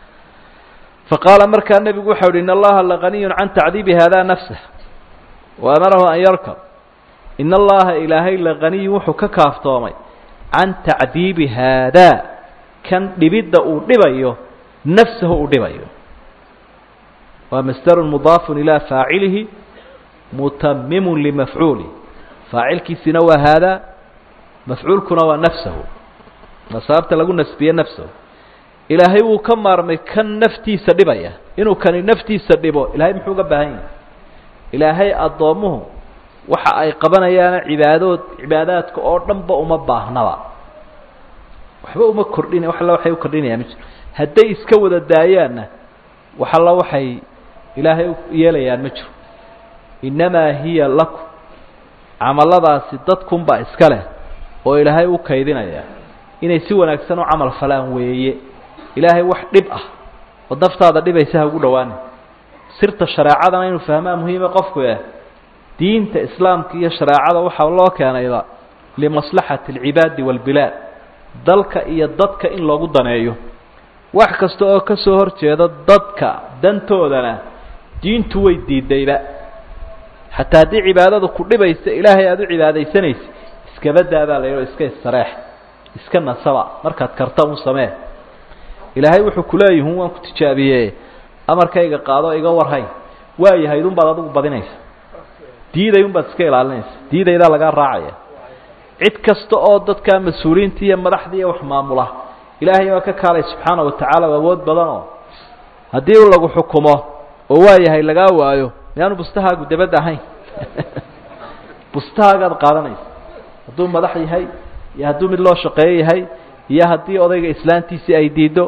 faqaala markaa nebigu waxau uhi in allaha laganiyun can tacdiibi haadaa nafsah wa amarahu an yarkab in allaha ilaahay laganiyun wuxuu ka kaaftoomay can tacdiibi haadaa kan dhibidda uu dhibayo nafsahu uu dhibayo waa masdarun mudaafun ilaa faacilihi mutamimun limafcuulih faacilkiisina waa haadaa mafcuulkuna waa nafsahu waa sababta lagu nasbiye nafsahu ilaahay wuu ka maarmay kan naftiisa dhibaya inuu kani naftiisa dhibo ilahay muxuu uga baahan yahay ilaahay addoommuhu waxa ay qabanayaana cibaadood cibaadaadka oo dhanba uma baahnaba waxba uma kordhin wax alla waxay u kordhinayaan ma jiro hadday iska wada daayaanna wax alla waxay ilaahay u yeelayaan ma jiro innamaa hiya lakum camalladaasi dadkunbaa iska leh oo ilaahay u kaydinaya inay si wanaagsan u camal falaan weeye ilaahay wax dhib ah oo daftaada dhibaysa ha ugu dhawaani sirta shareecadana inuu fahmaa muhiima qofku eh diinta islaamka iyo shareecada waxaa loo keenayba limaslaxati alcibaadi waalbilaad dalka iyo dadka in loogu daneeyo wax kasta oo ka soo hor jeeda dadka dantoodana diintu way diidayba xataa haddii cibaadadu ku dhibaysa ilaahay aada u cibaadaysanaysa iskabadaabaa la yidhao iska istareex iska nasaba markaad karta un samee ilaahay wuxuu kuleeyihun waan ku tijaabiye amarkayga qaado iga warhay waayahayd un baad adigu badinaysa diiday un baad iska ilaalinaysa diidaydaa lagaa raacaya cid kasta oo dadka mas-uuliyiinta iyo madaxda iyo wax maamula ilaahay baa ka kaalay subxaana wa tacaala o awood badan oo haddii u lagu xukumo oo waayahay lagaa waayo miyaanu bustahaagu dabadda ahayn bustahaagaad qaadanaysa hadduu madax yahay iyo hadduu mid loo shaqeeyo yahay iyo haddii odayga islaantiisii ay diiddo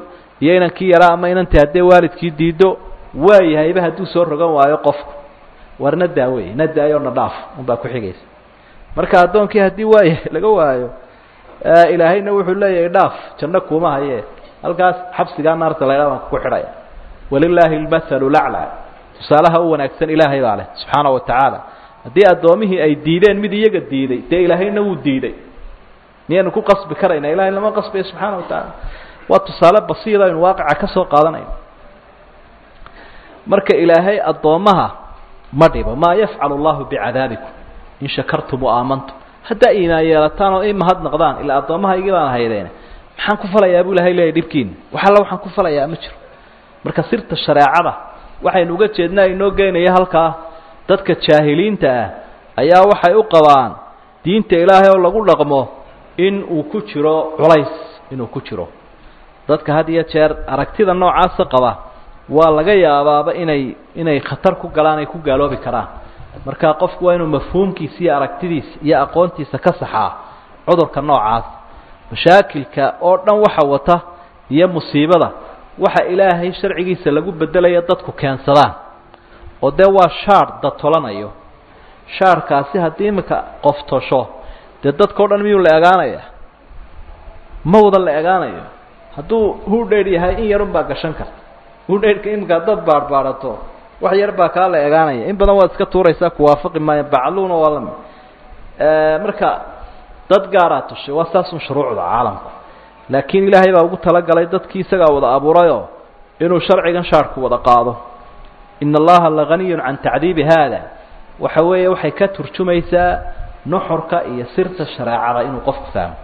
iyo inankii yaraa ama inantii haddee waalidkii diido waayahayba hadduu soo rogan waayo qofku war na daa wey na daayo na dhaaf unbaa ku xigaysa marka addoonkii haddii waayahay laga waayo ilaahayna wuxuu leeyahay dhaaf janno kuuma haye halkaas xabsigaa naarta laydhaa baan kugu xidhaya walilaahi lmathalu lacla tusaalaha u wanaagsan ilaahay baa leh subxaana wa tacaala haddii addoomihii ay diideen mid iyaga diiday dee ilaahayna wuu diiday miyaynu ku qasbi karayna ilahay lama qasbayo subxaana wa tacaala waa tusaale basiira aynu waaqica ka soo qaadanayno marka ilaahay addoommaha ma dhibo maa yafcalu allahu bicadaabikum in shakartum waamantum haddaa iimaan yeelataan oo i mahadnaqdaan ilaa addoommahaygii baan haydeen maxaan ku falayaa buu ilahay leeyahy dhibkiina wax alla waxaan ku falayaa ma jiro marka sirta shareecada waxaynu uga jeednaa inoo geynaya halkaa dadka jaahiliinta ah ayaa waxay u qabaan diinta ilaahay oo lagu dhaqmo in uu ku jiro culays inuu ku jiro dadka had iyo jeer aragtida noocaasa qaba waa laga yaabaaba inay inay khatar ku galaan ay ku gaaloobi karaan marka qofku waa inuu mafhuumkiisa iyo aragtidiisa iyo aqoontiisa ka saxaa cudurka noocaas mashaakilka oo dhan waxa wata iyo musiibada waxa ilaahay sharcigiisa lagu bedelaya dadku keensadaan oo dee waa shaar datolanayo shaarkaasi haddii iminka qof tosho dee dadkao dhan miyuu la egaanaya ma wada la egaanayo hadduu hudheydh yahay in yarun baa gashan karta hudheydhka iminka haddaad baadhbaadhato wax yar baa kaa la egaanaya in badan waad iska tuuraysaa kuwaafaqi maayo bacluuna waa lami marka dad gaaraa tushay waa saasun shuruucda caalamku laakiin ilaahay baa ugu talagalay dadkii isagaa wada abuurayoo inuu sharcigan shaarku wada qaado ina allaha laganiyun can tacdiibi haada waxa weeye waxay ka turjumaysaa nuxurka iyo sirta shareecada inuu qofku fahmo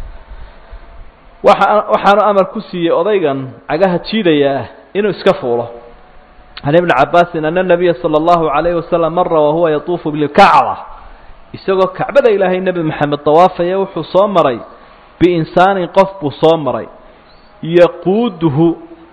waa waxaanu amar ku siiyey odaygan cagaha jiidayaa inuu iska fuulo can ibni cabaasin ana nabiya sala allahu calayhi wasalam mara wahuwa yatuufu bilkacba isagoo kacbada ilaahay nebi maxamed dawaafaya wuxuu soo maray biinsaanin qof buu soo maray yaquuduhu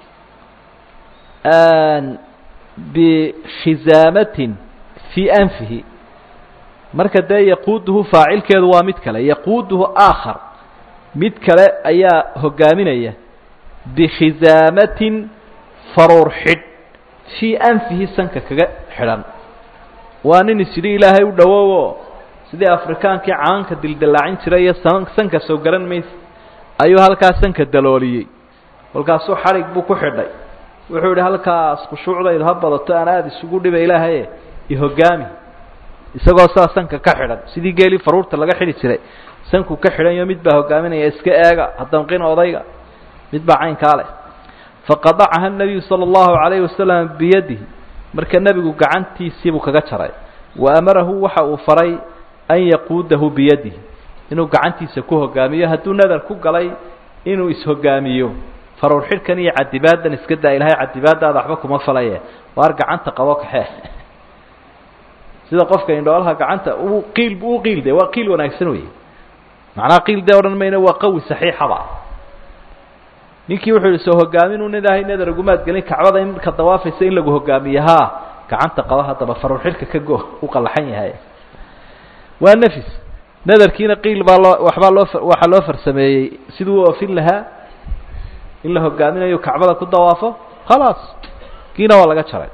bikhisaamatin fii anfihi marka dee yaquuduhu faacilkeedu waa mid kale yaquuduhu aakhar mid kale ayaa hogaaminaya bikhisaamatin faruur xidh fii anfihi sanka kaga xidhan waa nin isidhi ilaahay u dhowoowo sidii afrikaankii caanka dildillaacin jiray iyo sanka soo garan maysa ayuu halkaas sanka dalooliyey kolkaasuu xadhig buu ku xidhay wuxuu yidhi halkaas khushuucdaydu ha badato aan aada isugu dhiba ilaahaye ihogaami isagoo saa sanka ka xidhan sidii geelii faruurta laga xidhi jiray sanku ka xidhanyo mid baa hogaaminaya iska eega hadanqin odayga mid baa caynkaa leh faqadacaha nabiyu sala allahu calayhi wasalam biyadihi marka nebigu gacantiisiibuu kaga jaray wa amarahu waxa uu faray an yaquudahu biyadihi inuu gacantiisa ku hogaamiyo hadduu nadar ku galay inuu ishogaamiyo faruur xidhkan iyo cadibaadan iska daa ilahay cadibaadaada waxba kuma falaye waar gacanta qabo kaxee sida qofka indhoolaha gacanta uu qiil uu qiil de waa qiil wanaagsan wey macnaha qiil dee odhan mayna waa qawi saxiixaba ninkii wuxuu yihi soo hogaamin un ilaahay nadar ugumaad gelin kacbada in marka dawaafaysa in lagu hogaamiyo haa gacanta qaba haddaba faruur xidhka ka go u qallaxan yahay waa nafis nadarkiina qiil baa loo waxbaa loo waxaa loo farsameeyey siduu u oofin lahaa in la hogaaminayo kacbada ku dawaafo khalaas kiina waa laga jaray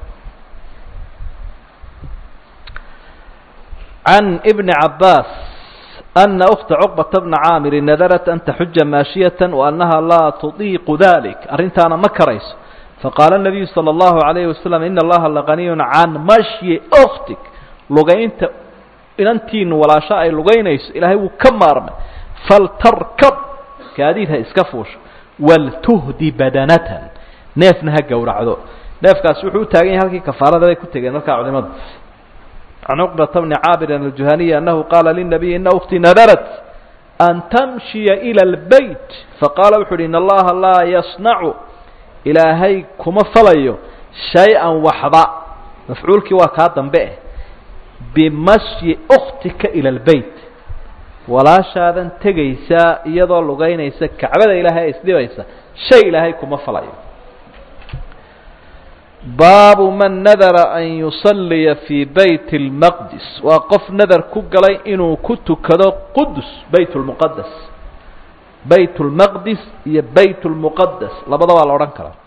can ibni cabaas ana ukta cuqbata bna caamiri nadarat an taxuja maashiyata waanaha laa tudiiqu dalik arrintaana ma karayso faqaala nabiyu sala allahu alayhi wasalam ina allaha laganiyun can mashyi uktik lugaynta inantiinu walaasho ay lugaynayso ilaahay wuu ka maarmay faltarkab gaadiid ha iska fuusho waltuhdi badanatan neefna ha gowracdo neefkaas wuxuu u taagan yahay halkii kafaarada bay ku tegeen markaa culimadu can cuqbata bni caabirin aljuhaniyi annahu qaala linabiy ina uktii nadarat an tamshiya ila lbeyt faqaala wuxu uhi in allaha laa yasnacu ilaahay kuma falayo shay-an waxba mafcuulkii waa kaa dambe eh bimashyi uktika ila lbeyt walaashaadan tegaysaa iyadoo lugaynaysa kacbada ilaahay isdhibaysa shay ilaahay kuma falayo baabu man nadara an yusalliya fii bayt اlmaqdis waa qof nadar ku galay inuu ku tukado qudus bayt اlmuqadas bayt اlmaqdis iyo bayt اlmuqadas labada waa la odhan karaa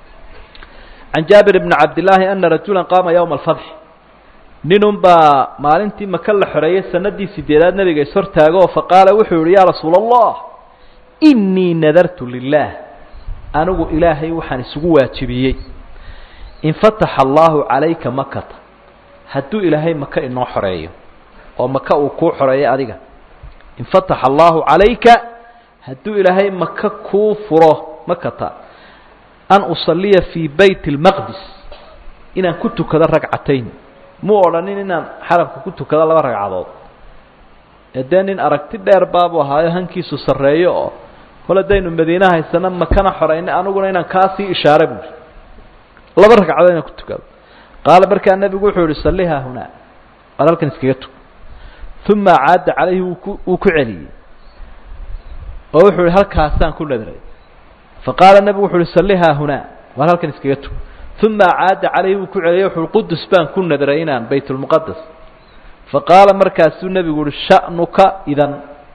can jaabir bni cabdillaahi ana rajula qaama ywma alfatx ninun baa maalintii maka la xoreeyey sanadii sideedaad nabiga ishortaago oo faqaala wuxuu yihi yaa rasuula allah inii nadartu lilah anigu ilaahay waxaan isugu waajibiyey in fataxa allahu calayka makata hadduu ilaahay maka inoo xoreeyo oo maka uu kuu xoreeyo adiga in fataxa allahu calayka hadduu ilaahay maka kuu furo makata an usaliya fii bayt اlmaqdis inaan ku tukado ragcatayn muu odhanin inaan xaramka ku tukado laba ragcadood ee dee nin aragti dheer baabuu ahaayo hankiisu sarreeyo oo kol haddaynu madiine haysano makana xoreynay aniguna inaan kaasii ishaare buuri laba ragcadood inaan ku tukado qaala markaa nebigu wuxuu yihi sallihaa hunaa waar halkan iskaga tug uma caada calayhi wuu ku wuu ku celiyey oo wuxuu yihi halkaasaan ku nadray faqaala nebigu wuxu uhi sallihaa hunaa waar halkan iskaga tug uma caada calayhi wuu ku celiyey wuxu uhi qudus baan ku nadray inaan bayt lmuqadas faqaala markaasuu nebigu uhi sha'nuka idan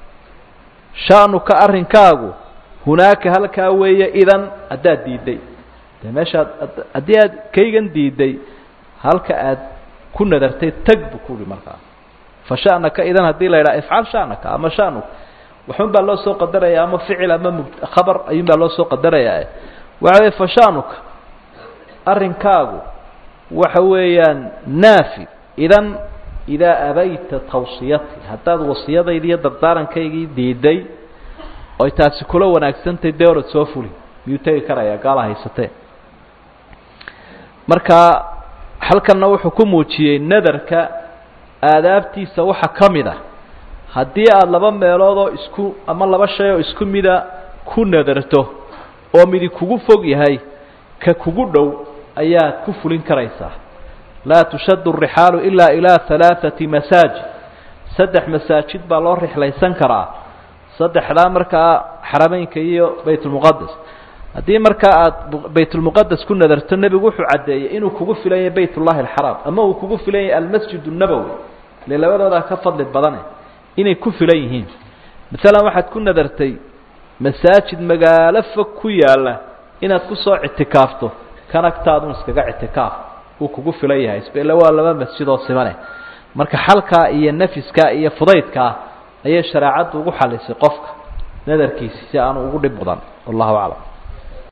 sha'nuka arrinkaagu hunaaka halkaa weeye idan haddaad diidday dee meeshaad haddii aad kaygan diidday halka aad ku nadartay tag buu ku uhi markaa fa sha'naka idan haddii la yidhaha ifcal sha'naka ama sha'nuka waxun baa loo soo qadaraya ama ficil ama m khabar ayuun baa loo soo qadarayaa waxa wey fa sha'nuka arrinkaagu waxa weeyaan naafi idan idaa abayta tawsiyati haddaad wasiyadaydi iyo dardaarankaygi diiday oy taasi kula wanaagsantahay dee orad soo fuli miyuu tegi karayaa gaala haysatee marka halkanna wuxuu ku muujiyey nadarka aadaabtiisa waxa ka mid ah haddii aada laba meelood oo isku ama laba shay oo isku mida ku nadarto oo midi kugu fog yahay ka kugu dhow ayaad ku fulin karaysaa laa tushaddu الrixaalu ilaa ilaa halaaثati masaajid saddex masaajid baa loo rixlaysan karaa saddexdaa markaa xarameynka iyo bayt اlmuqadas haddii markaa aada bayt اlmuqadas ku nadarto nebigu wuxuu caddeeyey inuu kugu filan yahay bayt اllahi اlxaraam ama uu kugu filan yahay almasjid الnabowi ile labadoodaa ka fadli badane inay ku filan yihiin maalan waxaad ku nadartay masaajid magaalo fog ku yaalla inaad kusoo ictikaafto kan agtaadun iskaga ictikaaf uu kugu filan yahay isbele waa laba masjid oo simane marka xalkaa iyo nafiskaa iyo fudaydkaa ayay shareecaddu ugu xalisay qofka nadarkiisi si aanu ugu dhib mudan wallahu aclam